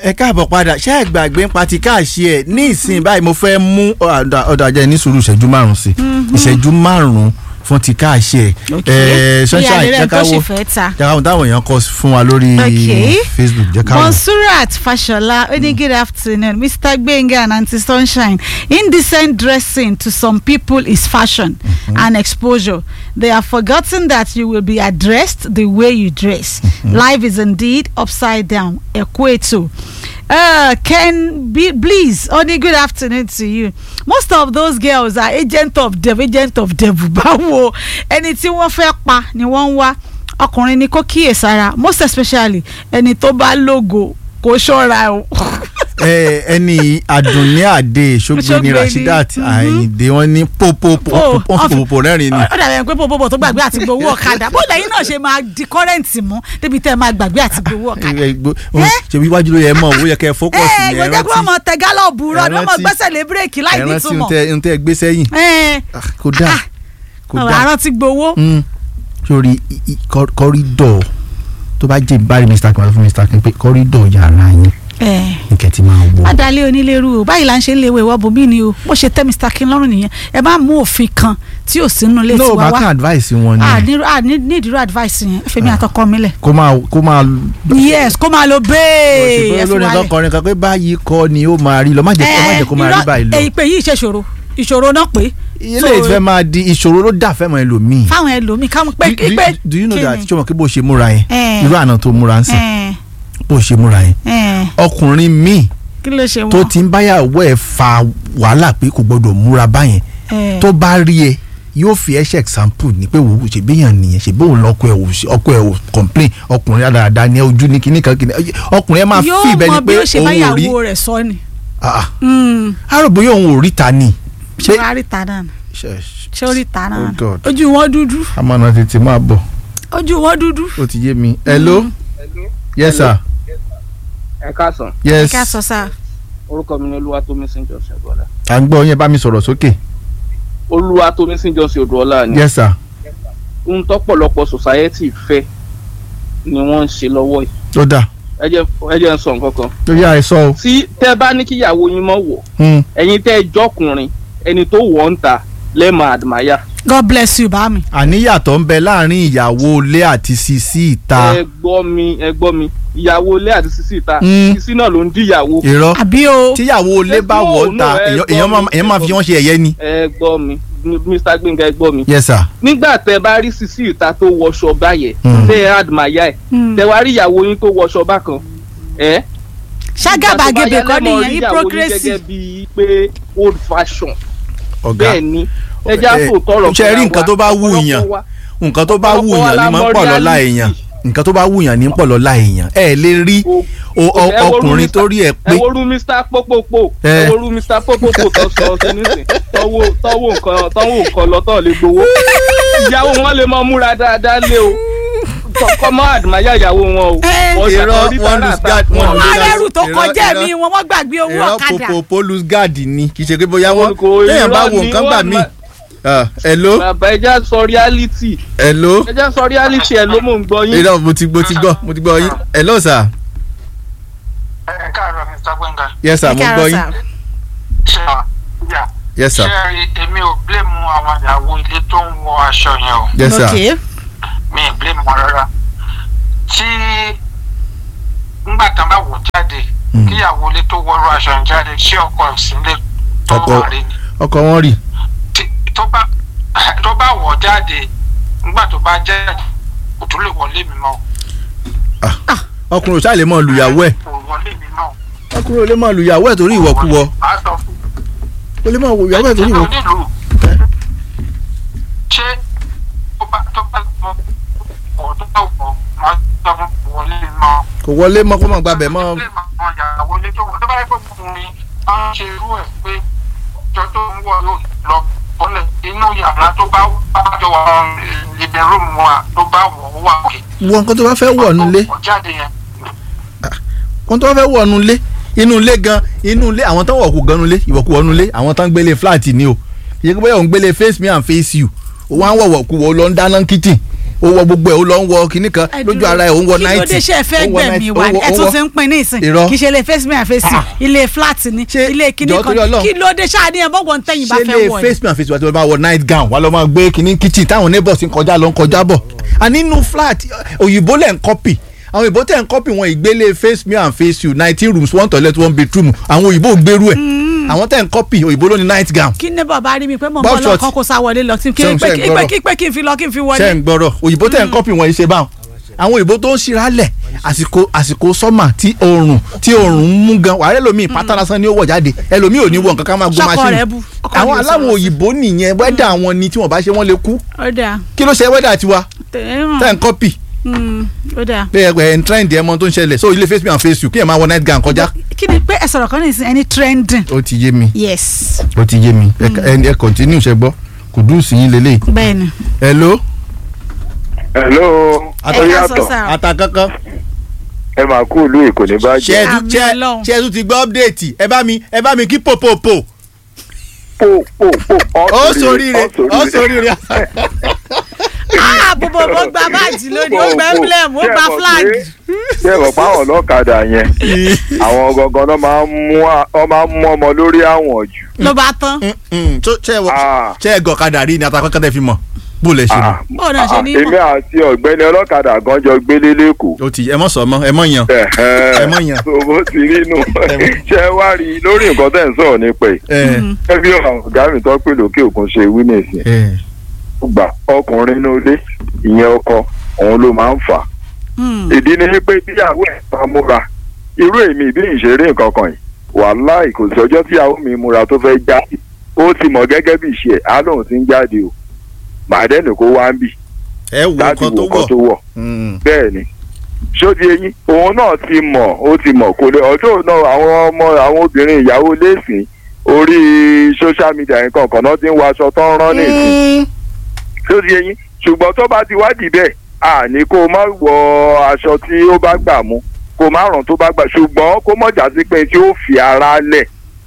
ẹ káàbọ̀ padà ṣé ẹ gbàgbé ń pa ti káàṣì ẹ̀ ní ìsìn báyìí mo fẹ́ mú ọ̀dà ajá ní sùúrù ìṣẹ́jú márùn-ún sí ìṣẹ́jú márùn-ún fún ti káàṣì ẹ̀ ẹ̀ sunshine jẹ́ ká wo jẹ́ ká wo táwọn èèyàn kọ fún wa lórí Okay. Facebook jẹ́ ká wo. Monsurat Fashola, mm. good afternoon. Mr. Gbenga and Auntie Sunshine. Indecent dressing to some people is fashion and exposure. They have forgotten that you will be addressed the way you dress. Life is indeed upside down. Equato. Uh, Ken B- Please, only good afternoon to you. Most of those girls are agent of devil, agent of devil. Báwo ẹni tí wọ́n fẹ́ pa ni wọ́n ń wá ọkùnrin ni kó kíyèsára most especially ẹni tó bá lógo kó ṣọ́ra o. ẹ ẹni àdùnní àdé ṣógbé Ṣógbé ní ni, Rashidat mhm. àyìndé wọn ní pópópó Oh, pópópó rẹ́rìn ni ó dàbí ẹni pé bòbòbò tó gbàgbé àti gbowó ọ̀kadà bó lẹ́yìn náà ṣe máa di kọ́rẹ́ǹtì mú débi tẹ́ ẹ máa gbàgbé àti gbowó ọ̀kadà. Ẹ, gbó- ó, ṣe wíwájú ló yẹ mọ owó yẹ kẹ fókọsì ẹ ní ẹ gbẹdẹ kí wọn mọ tẹ gálọ̀bù rọ ni wọn mọ rántí- gbẹ́sẹ̀ lé bírèkì láì ẹrántí nítumọ̀. ohun tẹ gbé sẹ́yìn ẹ Ah, kò dáa kò dáa àrùn ti gbowó. Mm. sórí i- i- kọ- kọ́rídọ̀ tó bá jẹ́ ìbárí Mr. Kim àti fún Mr. Kim pé kọ́rídọ̀ yàrá yín ẹ ní kẹ́tì máa wọ̀ adalẹ onílẹ̀rú o báyìí là ń ṣe ń léwé ìwọ bòmí ni o bó ṣe tẹ́ Mr. King lọ́rùn nìyẹn ẹ bá mú òfin kan tí ò sínú ilé no tiwa bá wá. kàn advice wọn ni ah ní ah ní ní ìdúró advice yẹn fèmí àtọkọ mi lẹ. kó máa kó máa yes kó máa lo bẹ́ẹ̀ ṣùgbọ́n olórin kan kọrin kan pé báyìí kọ́ ni ó máa rí lọ má jẹ́ kó má jẹ́ kó máa rí báyìí lọ èyí pé yìí ṣe ṣòro ìṣòro náà pé. ilé ìfẹ́ máa di ìṣòro ló dà fẹ́mọ̀ ẹlòmíì fáwọn ẹlòmíì káwọn pé Do- do- pé do you know kí that ni? ṣé wọn kí bó ṣe múra yẹn Eh. irú àná tó múra ń sìn Eh, bó ṣe múra yẹn eh, ọkùnrin míì kí ló ṣe tó wọn. ti ń báyàwó ẹ̀ fa wàhálà pé kò gbọdọ̀ múra báyẹn Eh, tó bá rí ẹ yóò fi ẹ ṣe example ni pé wò ó ṣe béèyàn nìyẹn ṣe bóun lọkọ ẹ ò ṣe ọkọ ẹ ò complain ọkùnrin dáadáa ní ojú ní kíní kan kíní ọkùnrin ẹ máa fi yóò ibẹ̀ ni mọ pé bí ó ṣe òun ò rí báyàwó rẹ̀ sọ ni. Ah, Mm, ah. àròbó yóò òun ò rí ta ni. ṣé wàá rí ta náà ṣé ó rí ta náà Oh God. ojú wọn dúdú amọ̀nà tètè máa bọ̀ ojú wọn dúdú. ó ti yé mi. hello yes sir ẹ káàsán yes ká sọ sáà. orúkọ mi ni olúwatómísìn jọsìn odòọlá à ń gbọ́ yẹn bá mi sọ̀rọ̀ sókè olúwatómísìn jọsìn odòọlá ni yes sir ohun tọ́pọ̀lọpọ̀ society fẹ́ ni wọ́n ń ṣe lọ́wọ́ yìí ó dà ẹ jẹ́ ẹ jẹ́ ń sọ nǹkan kan ó yá ẹ sọ o. tí tẹ́ bá ní kíyàwó yín mọ̀ wọ̀ Hmm. ẹ̀yin tẹ́ ẹ jọkùnrin ẹni tó wọ̀ ń ta lẹ́ẹ̀mọ àdìmáyà God bless you bá mi. àníyàtọ̀ ń bẹ láàrin ìyàwó ilé àti sisi ìta ẹ gbọ́ mi ẹ gbọ́ mi ìyàwó ilé àti sísí ìta Mm. sísí náà ló ń díyàwó irọ́ àbí o. tíyàwó ilé bá wọ̀ ọ́ ta No, no, ẹ èèyàn- gbọ́ èèyàn máa- mi, èèyàn máa fi wọ́n ṣe ẹ̀yẹ ni. ẹ gbọ́ mi Mr. Gbénga ẹ gbọ́ mi yes sir. nígbà tẹ́ bá rí sísí ìta tó wọṣọ báyẹn Mm. tẹ́ ẹ àdìmáyà ẹ̀ Mm. tẹ́ wá rí ìyàwó yín tó wọṣọ bákan ẹ ṣàgàbàgebè kọ́ nìyẹn gẹ́gẹ́ hypocrisy. bíi pé old fashion ọ̀gá bẹ́ẹ̀ ni ẹja Eh, tó tọrọ ṣe rí nǹkan tó bá wù yàn nǹkan tó bá wù yàn ní máa ń pọ̀ lọ́la èèyàn nǹkan tó bá wù yàn ní pọ̀ lọ́la èèyàn ẹ lè rí o- o- ọkùnrin tó rí ẹ pé ẹ wo rú Mr. Pópópó Eh. ẹ wo rú Mr. Pópópó tó sọ ọsẹ nísìn tọwọ tọwọ nǹkan tọwọ nǹkan lọtọ lè gbowó ìyàwó wọn lè mọ múra dáadáa lé o kọ́ mọ́ àdìmáyà ìyàwó wọn o Eh. Wọ́n Irọ́, ṣàkórí wọ́n tààrà lose ta guard, wọ́n wọn. lose wọ́n rẹ́rù tó Irọ́, kọjá irọ́. mi wọn wọ́n gbàgbé owó ìran ọ̀kadà. popo polus guard ni kì í ṣe pé bóyá wọn Wọn kò- téèyàn bá irọ́ wo ni nǹkan gbà wọ́n mí. ma- Ah, hello bàbá ẹja sọ reality hello ẹja sọ reality ẹ ló mò ń gbọ́ yín. irọ́ mo ti mo ti gbọ́ mo ti gbọ́ yín hello sir ẹ káàárọ̀ mr gbẹngà yes sir mo gbọ́ yín ṣe wà yà yes sir ṣe rí èmi ò blame àwọn ìyàwó ilé tó ń wọ aṣọ yẹn o yes sir okay mi ì blame wọn rárá tí ńgbà tán bá wò jáde Mm. kíyàwó ilé tó wọrú aṣọ yẹn jáde ṣé ọkọ ẹ̀ sí ilé tó Ọkọ- wà rí ni ọkọ wọn rí Tí- tó bá tó bá wọ̀ jáde ńgbà tó bá jáde kò tún lè wọlé mi mọ́ ọkùnrin ò ṣáà lè mọ lùyàwó ẹ̀ kò wọlé mi mọ́ ọkùnrin ò lè mọ lùyàwó ẹ̀ torí ìwọ̀kuwọ̀ Màá sọ fún ó lè mọ lùyàwó ẹ̀ torí ìwọ̀kuwọ̀. nílùú ṣé tó bá tó bá lọ ọ̀ tó bá wọ̀ máa sọ fún wọlé mọ́. kò wọlé mọ́ kó mọ̀ gbàbẹ̀ mọ́ ilé àwọn ìyàwó ilé tó wọ̀ tó bá yẹ kó fún mi á ń ṣe irú ẹ̀ pé ọjọ́ tó ń wọ̀ yóò lọ bọ́lẹ̀ inú yàrá tó bá bá jọ wà living room wa tó bá wọ̀ ó wà òkè. wọ nǹkan tó bá fẹ́ wọ̀ nulẹ̀ Ó jáde yẹn nǹkan tó bá fẹ́ wọ̀ nulẹ̀ inú ilé gan inú ilé àwọn tó ń wọ̀kú gan nulẹ̀ ìwọ̀kú wọ̀ nulẹ̀ àwọn tó ń gbélé flat ni o ìyẹn kó bóyá òun gbélé face me and face you òun á wọ̀wọ̀ kú wọ̀ lọ ń dáná kitchen ó wọ gbogbo ẹ̀ ó lọ ń wọ kinní kan lójú ara ẹ̀ ó ń wọ kí ló náìtì dé ṣe ẹ fẹ́ ó ń wọ gbẹ̀mí 90, wa ó ń wọ- ẹ ó ń tún wọ- ti ń pin ní ìsìn Irọ́. kì í ṣe ilé face me and face you Ah. ilé flat ni Ṣé- ilé kíní jọ̀ọ́ torí kan Ọlọ́run. kí ló dé ṣáà ní ẹ bọ́gbọ̀n ń tẹ̀yìn bá ṣe fẹ́ lè wọ̀ ẹ́. face me and face you àti wọ́n bá wọ night gown wà lọ́ máa gbé kinní kitchen táwọn neighbors ń kọjá lọ ń kọjá bọ̀ àní inú flat òyìnbó lẹ̀ ń copy àwọn òyìnbó tẹ̀ ń copy wọn ìgbélé face me and face you nineteen rooms one toilet one bedroom àwọn òyìnbó gbèrú ẹ̀ àwọn tẹ̀ ń copy òyìnbó ló ní night gown kí ní bàbá rí mi pé mo ń Bob bọ́ short. lọ́kàn kó sá wọlé lọ kí Ṣé ń- pé ṣé ń kí gbọ́rọ̀? pé kí pé kí n fi lọ kí n fi ṣe wọlé. ń gbọ́rọ̀ òyìnbó tẹ̀ ń copy wọn yìí ṣe báwọn àwọn òyìnbó tó ń ṣíralẹ̀ àsìkò àsìkò sọ́mà tí oòrùn tí oòrùn ń mú gan wàá ẹlòmíì pátá lásán ni ó wọ̀ jáde ẹlòmíì ò ní wọ nǹkan ká máa gbó Ṣọkọ machine rẹ̀ bu. Ọkọ àwọn rẹ̀ aláwọ̀ sọ̀rọ̀. òyìnbó nìyẹn wẹ́dà wọn ni tí wọ́n bá ṣe wọ́n lè kú ó dáa kí ló ṣe wẹ́dà tiwa tẹ̀ tẹ̀ ń copy ń ó dáa. pé ẹ ẹ ń trend ẹ mọ tó ń ṣẹlẹ̀ so ilé face me and face you kí ẹ máa wọ night gown kọjá. kí ni pé ẹ sọ̀rọ̀ kan ní ìsìn ẹni trending. ó ti yé mi yes ó ti yé mi ẹ ẹ ẹ continue ṣe gbọ́ kùdùsì yín lélẹ̀. bẹ́ẹ̀ni. hello hello ẹ ó ká sọ yàtọ̀ sáà. ata kankan ẹ máa kú ìlú èkó ní ṣe bàjẹ́ ẹ tún Àmì ṣe Ọlọ́run. ṣe ẹ tún ti gbọ́ update ẹ bá mi ẹ bá mi kí pòpòpò pò pò pò ó sóríire ó sóríire. ah bòbò bó gba báàjì lónìí ó gba emblem ó gba flag. ṣé ẹ mọ̀ pé àwọn ọlọ́kadà yẹn àwọn gangan náà máa ń mú à- ọ máa ń mú ọmọ lórí àwọn jù. ló bá tán. tó ṣe ẹ wọ Ah. ṣe ẹ gọ̀kadà rí ni ata kankan tẹ fi mọ̀ bó lẹ ṣe mọ̀. Ah, Bó náà ṣe ah, ní èmi mọ̀? àti ọ̀gbẹ́ni ọlọ́kadà gan jọ gbélé lẹ́kọ̀ọ́. ó ti ẹ mọ̀ sọ mọ́ ẹ mọ̀ yan Ẹ mọ̀ yàn. tó bó ti rí inú ṣé ẹ wá rí i lórí nǹkan tẹ̀ ń sọ̀rọ̀ nípa ẹ̀. ẹ ẹ bí àwọn ọ̀gá mi tó pè lókè òkun ṣe wí nìsín. ẹ gbà ọkùnrin inú ilé ìyẹn ọkọ òun ló máa ń fà á. Hmm. ìdí ni pé tíyàwó ẹ̀ bá múra irú èmi bí ìṣeré nǹkan kan yìí wàláì kò sí ọjọ́ tíyàwó mi múra tó fẹ́ jáde ó ti mọ̀ gẹ́gẹ́ bí ìṣe ẹ̀ á lóun ti ń jáde o màá dẹ́nu kó wá ń bì ẹ wo láti nǹkan wo tó nǹkan tó wọ̀ wọ̀ Mm. bẹ́ẹ̀ ni ṣódi eyín òun náà ti mọ̀ ó ti mọ̀ kò lè ọjọ́ náà àwọn ọmọ àwọn obìnrin ìyàwó lẹ́sìn orí social media nǹkan kan náà ti ń wọ aṣọ tó ń rán ní ìsìn lórí eyín ṣùgbọ́n tó bá ti wádìí bẹ́ẹ̀ àní kó o má wọ aṣọ tí ó bá gbà mú kó o má ràn tó bá gbà ṣùgbọ́n kó mọ̀ jà sí pé tí ó fi ara lẹ̀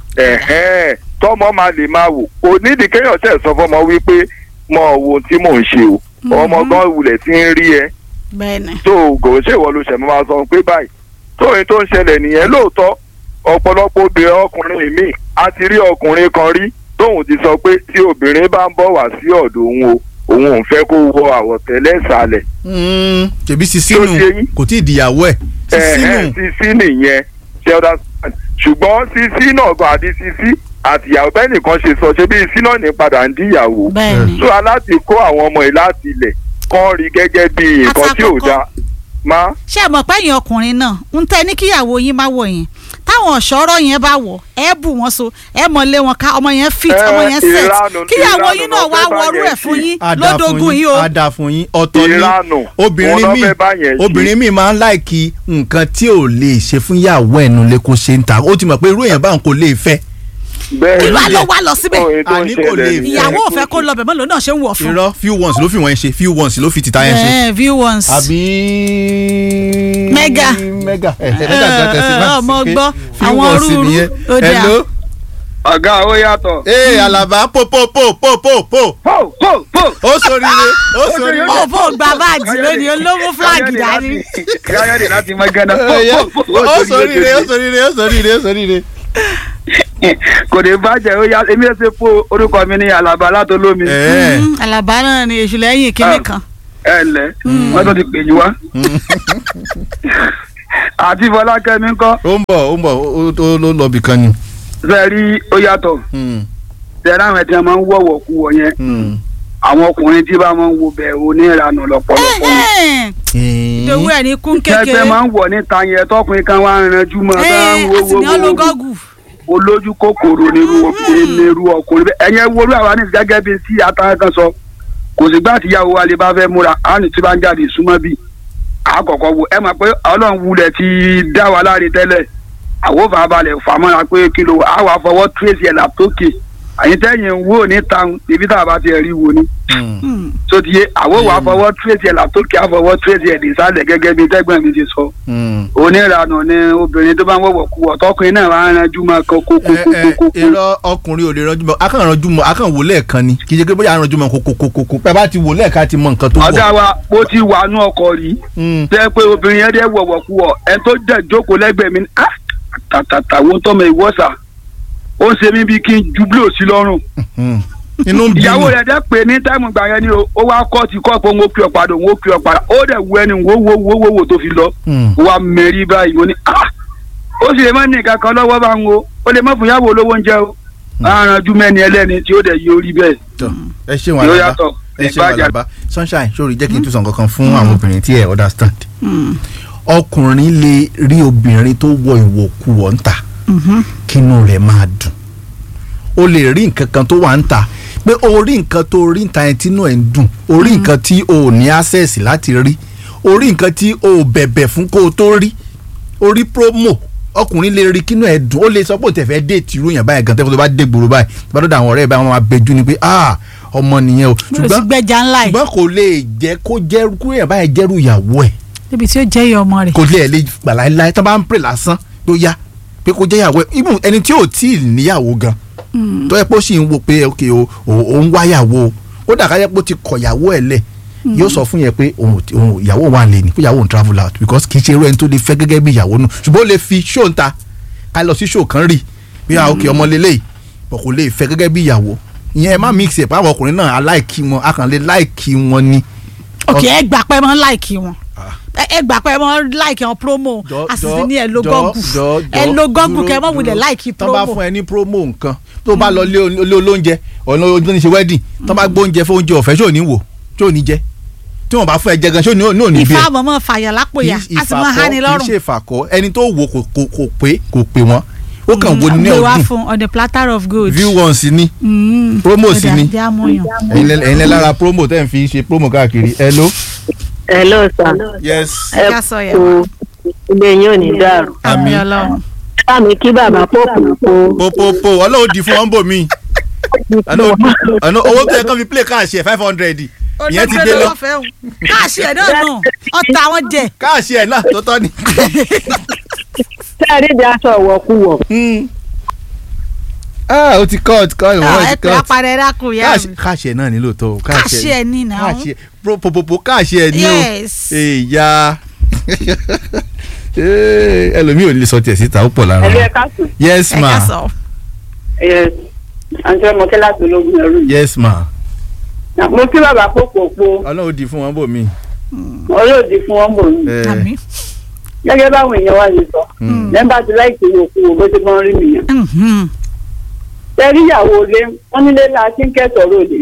ẹ̀hẹ́n tọ́mọ máa lè máa wò kò nídìí kéèyàn tẹ̀ sọ fọmọ wípé mọ wo tí mò ń ṣe o ọmọ gan wulẹ̀ tí ń rí ẹ bẹ́ẹ̀ni. tó kò ṣèwọ ló ṣẹ̀ máa sọ pé báyìí tóyìn tó ń ṣẹlẹ̀ nìyẹn lóòótọ́ ọ̀pọ̀lọpọ̀ obìnrin ọkùnrin míì a ti rí ọkùnrin kan rí tóun ti sọ pé tí obìnrin bá ń bọ̀ wá sí ọ̀dọ̀ òun o òun ò fẹ́ kó wọ àwọ̀tẹ́lẹ̀ ìsàlẹ̀ Mm. tèmi sisi Tí ó nù ṣe yín. kò tí ì dìyàwó ẹ sisi ẹ̀hẹ́n nù sisi nìyẹn ṣe ọ̀dà ṣùgbọ́n sisi náà gan àti sisi àtìyàwó bẹ́ẹ̀ nìkan ṣe sọ ṣe bí sisi náà ní padà ń díyàwó bẹ́ẹ̀ni. tó aláti kó àwọn ọmọ yìí láti ilẹ̀ kán rí gẹ́gẹ́ bí nǹkan tí ò Àtàkọ́kọ́. dáa má ṣé ẹ mọ̀ pé ẹ̀yin ọkùnrin náà ń tẹ́ ní kíyàwó yín má wọ̀ yẹn táwọn ọ̀ṣọ́rọ̀ yẹn bá wọ̀ ẹ bù wọ́n so ẹ mọ̀ lé wọn ká ọmọ yẹn fit Ẹ, ọmọ yẹn set ìranù- kíyàwó ìranù yín ló náà wá fẹ́ bá wọrú yẹn ẹ̀ fún ṣe. yín Á dáa fún lódógún yìí o á dáa fún yín ọ̀tọ̀ ni ìranù obìnrin òun mi ló fẹ́ bá yẹn ṣe. obìnrin mi máa ń láìkí nǹkan tí ò lè ṣe fún ìyàwó ẹ̀ nulẹ̀ kó ṣe ń ta ó ti mọ̀ pé irú èèyàn báwọn kò lè fẹ́ bẹ́ẹ̀ ìlú ni. àlọ́ wa lọ síbẹ̀ Ohun tó ń Àní kò ṣẹlẹ̀ lè nìyẹn. ìyàwó ò fẹ́ kó lọ bẹ̀ mọ́ lòun náà ṣe ń wọ̀ fún. irọ́ few ones ló fi wọ́n ṣe few ones ló fi tìta yẹn ṣe ẹ view once. àbí. Mega. mega ẹ ẹ mega gan tẹsí ẹ, ọmọ gbọ́, àwọn ones rúurú, nìyẹn. ó dáa. hello ọ̀gá ó yàtọ̀. ee alaba po po po po po po pò pò pò. ó sóríire ó sóríire. bó bó gba báàjì lónìí olówó fúláàgì dání. káyọ̀dé láti mọ gánà. ó sóríire ó sóríire ó sóríire ó sóríire. kò ní bàjẹ́ ó yá èmi ẹ̀ ṣe fún orúkọ mi ní alaba látọlómi. ẹ Mm, àlàbá náà ni èṣù lẹ́yìn kínní Ah. kan. ẹ ǹlẹ́ wọ́n tó ti pè yín wá. àti fọlákẹ́mi ńkọ́ ó ń bọ̀ ó ń bọ̀ ó ó ló lọ bìkan ni. fẹ́ rí ó yàtọ̀ Hmm, tẹ̀lé àwọn ẹ̀tí wọn máa ń wọ̀wọ̀ kú wọ̀ yẹn hmm. àwọn ọkùnrin tí bá máa ń wo bẹ̀ oníranù lọ́pọ̀lọpọ̀ wọn. ìdòwú ẹ̀ ní kún kékeré. kẹ́gbẹ́ máa ń wọ̀ níta yẹn tọkùnrin kan wá ń ranjú mọ́ bá ń ẹ wo àti wo ní wo wo ọlọ́gọ́gù. olójú kòkòrò nírú nírú ọkùnrin bẹ́ẹ̀ ẹ̀yẹn wo olú àwa ní gẹ́gẹ́ bíi tí ata kan sọ kò sì gbà tíyàwó wa lè bá fẹ́ múra á ní tí bá ń jáde súnmọ́ bíi àkọ́kọ́ wo ẹ mọ̀ pé ọlọ́run wulẹ̀ ti dá wa láre tẹ́lẹ̀ àwọn fàbalẹ̀ fàmọ́ra pé kí ló àwọn afọwọ́ tírèsì ẹ̀ làtókè àyìn tẹ́yìn ń wò ní táwọn ibi tá a bá ti rí wo ni Mm, tó ti yé àwọn wà fọwọ́ tírèsì ẹ̀ látòkè àfọwọ́ tírèsì ẹ̀ nísàlẹ̀ gẹ́gẹ́ bí tẹ́gbọ̀n mi ti sọ mm. oníranù ni obìnrin tó bá ń wọ̀wọ̀ kú ọ̀tọ́kùnrin náà wà á ranjú mọ́ ẹ ẹ kókókókókó irọ́ ọkùnrin ò lè ranjú mọ́ akàn ranjú mọ́ akàn wò lẹ́ẹ̀kan ni kì í ṣe pé bóyá ranjú mọ́ kókókókó pẹ́ bá ti wò lẹ́ẹ̀kan ti mọ nǹkan tó ọ̀gá wọ̀. wa ó ti wà nú ọkọ̀ rí Mm, tẹ́ pé obìnrin yẹn dẹ́ wọ̀wọ̀ kú ọ ẹ tó dẹ̀ jókòó lẹ́gbẹ̀ẹ́ mi ah tàtàtà wo tọ́mọ ìwọ́sà ó ń ṣe mí bí kí n ju bílò sí lọ́rùn mm. inú ń bí ìyàwó mi. rẹ̀ dẹ́ pé ní táìmù gbà yẹn ni o ó wá kọ́ ti kọ́ pé òun ó kí ọ padà òun ó kí ọ padà ó dẹ̀ wú ẹni wo wo wo wo wo tó fi lọ Mm. ó wá mẹ́rí báyìí mo ní ah ó sì lè má ní nǹkan kan lọ́wọ́ bá ń wo ó lè má fún ìyàwó olówó oúnjẹ o arànjú mẹ́ni ẹlẹ́ni tí ó dẹ̀ yí orí bẹ́ẹ̀ tọ ẹ ṣeun yóò àlàbá yàtọ̀ ẹ ṣeun ìbàjẹ́ àlàbá sunshine sórí jẹ́ kí n tún sọ nǹkan kan fún àwọn obìnrin tí ẹ understand. ọkùnrin lè rí obìnrin tó wọ ìwọ̀kuwọ̀ ń ta kínú rẹ̀ máa dùn o lè rí nǹkan kan tó wà ń ta pé o rí nǹkan tó rí ń ta yẹn tínú ẹ̀ ń dùn o rí nǹkan tí o ò ní access láti rí o rí nǹkan tí o ò bẹ̀bẹ̀ fún kó o tó rí o rí promo ọkùnrin lè rí kínú ẹ̀ dùn ó lè sọ pé o tẹ̀ fẹ́ déètì irú yẹn báyìí gan tẹ́fọ́ tó bá dé gbòòrò báyìí tó bá dọ̀dọ̀ àwọn ọ̀rẹ́ ẹ̀ báyìí wọ́n máa bẹjú ni pé ah ọmọ nìyẹn o mo lè sí ṣùgbọ́n gbẹjà ńlá yìí ṣùgbọ́n kò lè jẹ́ kó jẹ́ kó yẹn báyìí jẹ́rù ìyàwó ẹ̀ níbi tí ó jẹ́ iye ọmọ rẹ̀. kò lè lè gbà láéláé tó bá ń pè lásán ló yá pé kó jẹ́ ìyàwó ẹ̀ even ẹni tí ò tí ì níyàwó gan tó yẹ pé ó sì ń wo pé ok o o- o ń wáyàwó o kódà ká yẹ pé ó ti kọ̀ ìyàwó ẹ̀ lẹ̀ yóò sọ fún yẹn pé òun ò- òun ìyàwó wa lè ní pé ìyàwó òun travel out because kì í ṣe irú ẹni tó lè fẹ́ gẹ́gẹ́ bí ìyàwó nù ṣùgbọ́n ó lè fi show ń ta ká lọ sí show kan rí bí ah ok ọmọ lélẹ́yìí bọ̀ kò lè fẹ́ gẹ́gẹ́ bí ìyàwó ìyẹn ẹ má mix ẹ̀ pàápàá ọkùnrin náà aláìkí wọn akànlé láìkí wọn ni. ok ẹ gbà pé mọ láìkì wọn ẹ ẹ gbà pé mọ láìkì wọn promo jọ àṣìṣe ní ẹ lo jọ, gọgù jọ, ẹ jọ, lo gọgù dúró, kẹ mọ wulẹ̀ dúró. láìkì tọ́ bá promo fún ẹ ní promo nǹkan tó bá lọ lé o- lé olóúnjẹ ọ̀nà ojú ní ṣe wedding tọ́ bá gbóúnjẹ fún oúnjẹ ọ̀fẹ́ ṣó ní wò ṣó ní jẹ tí wọ́n bá fún ẹ jẹ gan ṣó ní ò ní bí ẹ. ìfá àmọ́mọ́ fàyà lápòyà Kì í- a sì mọ hání kì í lọ́rùn ṣe ìfàkọ́ ẹni tó wò kò kò kò pé kò pé wọ́n ó kàn wo ní gbé wá ọdún fún on the platter of gold. view one sí ni Mm. promo sí Ó dà, ni jẹ́ àmúyàn. ẹ̀yin lẹ- ẹ̀yin lẹ lára promo tẹ́ ń fi ṣe promo káàkiri hello. hello sir yes ẹ ká sọ yẹn. kú ilé yín ò ní dàrú àmì Àmín. ọlọ́run. bá mi kí bàbá pòpò popopo ọlọ́run di fún ọ́nbò mi àná àná owó tó yẹ kán fi play káàṣì ẹ̀ five hundred ìyẹn ti gbé lọ káàṣì ẹ̀ náà nù ọ̀tá àwọn jẹ. káàṣì ẹ̀ náà tó tọ́ ni. sẹ́ẹ̀rì di aṣọ ìwọ̀kuwọ̀ ah o ti cut cut ìwọ̀n ẹ ti pé cut apàdé dákun yá káàṣì mi. káàṣì ẹ̀ náà ní lóòótọ́ o káàṣì ẹ̀ ní ìnáwó. káàṣì ẹ̀ pro- popopo káàṣì ẹ̀ ní o yes. èyà ẹlòmíì ò ní lè sọ tiẹ̀ síta ó pọ̀ lára ẹ̀rí wọn. ẹ̀ka sùn yes ẹ ká ma sọ. yes àǹtí ọmọ kí láti ológun ẹrú yìí yes ma mo kí bàbá pòpòpò ọlọ́run di fún wọn bò mí. olóòdì fún wọn bò ní Eh, àmì. gẹ́gẹ́ báwọn èèyàn wá ṣe sọ mm. lẹ́ńbà ti láìpẹ́ ìwòkuwò bó ti mọ́ rí nìyẹn Mhm. sẹ́ẹ̀rì ìyàwó ilé wọ́n nílé la ti ń kẹ́sọ̀rọ̀ òde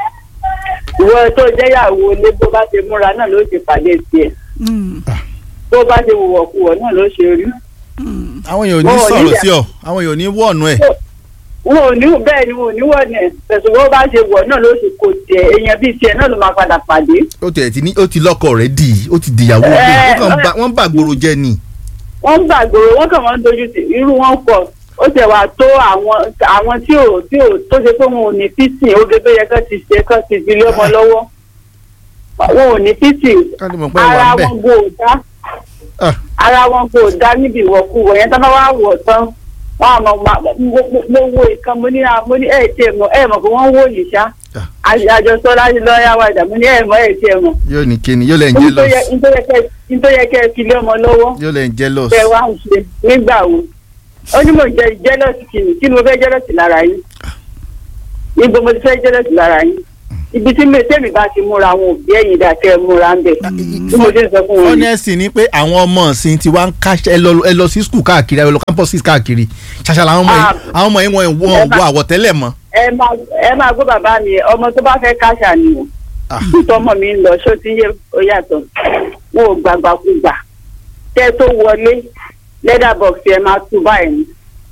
ìwọ tó jẹ́ ìyàwó ilé bó bá ti múra náà ló ti pàdé tiẹ̀ Mm. bó bá ti wùwọ̀kuwọ̀ náà ló ṣe rí Mm. àwọn èèyàn ò ní Wọn ò ní sọ̀rọ̀ yà- sí ọ àwọn èèyàn ò ní wọ̀ọ̀nù ẹ̀. wọn ò ní bẹ́ẹ̀ ni wọn ò ní wọ̀ ní ẹ̀ tẹ̀sùn bó bá ṣe wọ̀ náà ló ṣe kò tiẹ̀ èèyàn bíi tiẹ̀ náà ló máa padà pàdé. ó ti ẹ̀ ti ní ó ti lọ́kọ rẹ̀ dì í ó ti dìyàwó Eh, rẹ̀ ó kàn eh. bá wọ́n bá gbòòrò jẹ́ ni. wọ́n ń gbàgbọ́ wọ́n kàn wọ́n ń dojú sí irú wọn pọ̀ ó tẹ̀ wá tó àwọn àwọn tí ò tí ò tó ṣe pé wọn ò ní físì oge tó yẹ kán ti ṣe kán ti fi lé ọmọ lọ́wọ́ wọn ò ní físì ká ló mọ̀ pé wà ara ń bẹ̀. wọn kò dá Ah. ara wọn kò dá níbi ìwọ̀kuwọ̀ yẹn tán bá wà wọ̀ tán wọn àmọ́ ma- mo- mo- mo wo ìkan mo ní mo ní ẹ̀ tiẹ̀ mọ̀ ẹ̀ mọ̀ pé wọ́n wò yìí ṣá Ah. àjọsọ láti lọ́ọ́yà wàjà mo ní ẹ̀ mọ̀ ẹ̀ tiẹ̀ mọ̀ yóò ní kíni yóò lẹ̀ ń jealous nítorí yẹ kẹ́ ẹ fi lé ọmọ lọ́wọ́ yóò lẹ̀ ń jealous. bẹ́ẹ̀ wá ń ṣe nígbà wo ó ní mo jẹ jẹ́lọ́sì kìnnì kí ni mo fẹ́ jẹ́lọ́sì lára yín níbo mo ti fẹ́ jẹ́lọ́sì lára yín ibi tí mi tẹ́mi bá ti múra àwọn òbí ẹ̀yìn dà kẹ́ ẹ múra ń bẹ̀ bí mo ti ń sọ fún wọn. honestly ni pé àwọn ọmọ ọ̀sìn ti wá ń káṣẹ ẹ lọ ẹ lọ sí school káàkiri ẹ lọ campuses káàkiri ṣàṣà làwọn ọmọ yìí Ah. àwọn ọmọ yìí wọn wọn Ẹ bá- wọ àwọ̀tẹ́lẹ̀ mọ́. ẹ máa ẹ máa gbọ́ bàbá mi ọmọ tó bá fẹ́ káṣà ni o Ah. tọmọ mi ń lọ ṣó ti yé ó yàtọ̀ wọn ò gbàgbàkúgbà tẹ́ tó wọlé leather box ẹ máa tú báyìí ni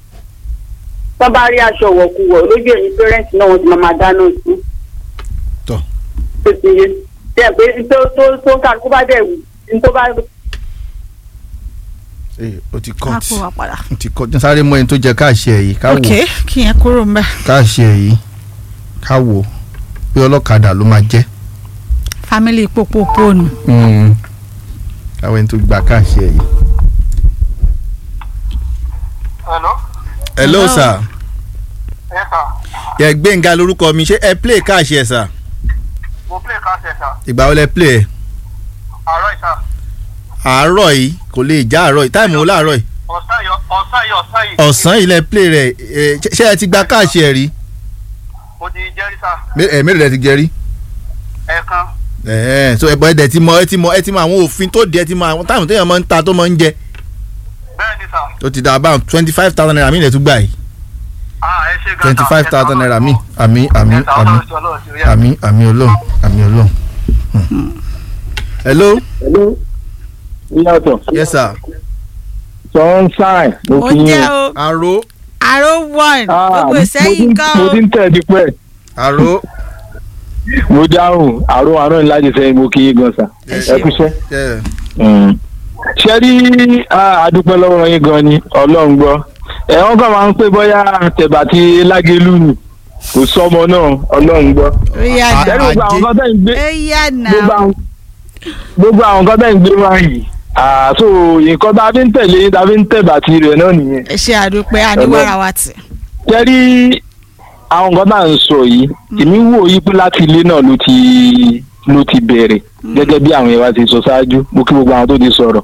tó bá rí aṣọ wọ̀kuwọ̀ lójú ẹ̀yìn parents náà wọ́n ti máa máa dáná sí tọ tó ti yé tẹ́ pé tó tó tó ká kó bá dẹ̀ wù tó bá ee o ti á cut kó wa padà. o ti cut sáré mọ ẹni tó jẹ káàṣì ẹ yìí ká wò ok kí yẹn kúrò mbẹ. káàṣì ẹ yìí ká wò pé ọlọ́kadà ló máa jẹ́ family popopo nù. káwọn ẹni tó gba káàṣì ẹ yìí. hello hello Hello. sir yes sir yẹ gbẹ̀ngà lórúkọ mi ṣé ẹ play káàṣì ẹ sir mo play card ẹ̀ sir ìgbà wo lẹ play ẹ àárọ̀ ìta àárọ̀ yìí kò lè já àárọ̀ yìí táìmù wo láàárọ̀ yìí ọ̀sán yìí ọ̀sán yìí ọ̀sán yìí ọ̀sán yìí lẹ play rẹ ẹ, ṣé- ṣé ẹ ti gba káàṣì ẹ rí mo ti jẹ́rìí sá Mé- ẹ mélòó lẹ ti jẹ rí ẹ̀ẹ̀kan ẹ̀ẹ́ so ẹ̀bọ̀ ẹ̀dẹ̀ ti mọ ẹ ti mọ ẹ ti mọ àwọn òfin tó di ẹ ti mọ àwọn táìmù téèyàn máa ń ta tó máa ń jẹ bẹ́ẹ̀ ni sá ó ti dà about twenty five thousand naira mi lè tún gbà yìí ah ẹ ṣe gan twenty five thousand naira mi àmì àmì ẹ̀ta àmì ọlọ́run ti ọlọ́run ti rí ẹ̀. àmì àmì ọlọ́run àmì ọlọ́run. Hmm. hello Hello. Yàtọ̀. yes sir Sunshine. Mo ó kí yín. jẹ́ o àrò àrò one Ah, gbogbo mo ìsẹ́yìn ti- kan Mo o. ti ń tẹ̀ dípẹ́. àrò Mo dáhùn àrò àrùn ńlá jẹ sẹ́yìn mo kí yín gan sa. Ẹ Ẹ ṣeun. kúṣẹ́. yeah. Mm. Ṣé rí ah, àdúpẹ́ lọ́wọ́ yín gan ni Ọlọ́run gbọ́. Ẹ wọ́n kàn máa ń pè bóyá tẹ̀bà ti lágélú ni. Kò sọ́mọ náà Ọlọ́run gbọ́. ó yá Ah, Ṣé nà gbogbo àwọn kan tẹ̀ ń gbé ó yá nà gbogbo àwọn- gbogbo àwọn kan tẹ̀ ń gbé wá yìí. Àtò nǹkan tá a fi ń tẹ̀lé yín tá a fi ń tẹ̀bà ti rẹ̀ náà nìyẹn. ẹ ṣe àdúpẹ́ àníwára wa tì. jẹ́rí àwọn nǹkan tá à ń sọ yìí èmi wò yí pé láti ilé náà ló ti ló ti bẹ̀rẹ̀ gẹ́gẹ́ bí àwọn ìwà ti sọ ṣáájú mo kí gbogbo àwọn tó ti sọ̀rọ̀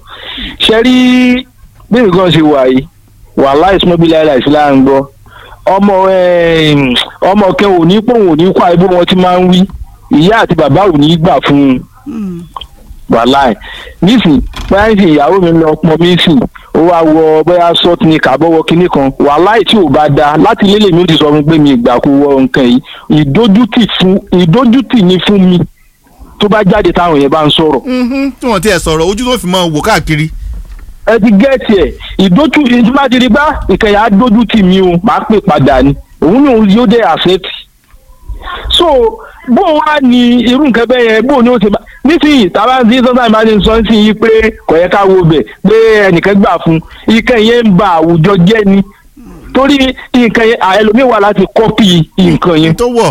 ṣẹ́rí bí nǹkan ṣe wà yìí wàhálà ìsúnmọ́bílẹ̀ àìsí là ń gbọ́ ọmọ em, ọmọ kẹ́ ò ní pòun ò ní kó àìbó wọn ti máa ń wí ìyá àti bàbá ò ní gbà fún un Mm. wàláì nísìn bóyá nísìn ìyàwó mi lọ pọn mí sìn ó wá wọ bóyá sọt ní kàbọwọ kinní kan wàláì tí ò bá da láti lélẹ̀ mi ó ti sọ fún pé mi ìgbà kó wọ nǹkan yìí ìdójútì fún ìdójútì ní fún mi tó bá jáde táwọn yẹn bá ń sọ̀rọ̀ Mhm, tí wọ́n ti ẹ̀ sọ̀rọ̀ ojú tó fi máa wò káàkiri ẹ ti gẹ́ẹ̀tì ẹ̀ ìdójú ìdúmọ̀dìrí bá ìkẹyà á dójú tì mí o máa pè padà ni òun ni òun yóò dé àṣẹ́tì so bó wá ní irú nǹkan bẹ́ẹ̀ yẹn bó ni ó ti bá nísìnyí tábà ń dín sọ́sà máa ń sọ sí yìí pé kò yẹ ká wo bẹ̀ pé ẹnìkan gbà fún ìkẹ́ yẹn ń ba àwùjọ jẹ́ ni torí nǹkan yẹn ẹlòmíì wà láti kọ́pì nǹkan yẹn tó wọ̀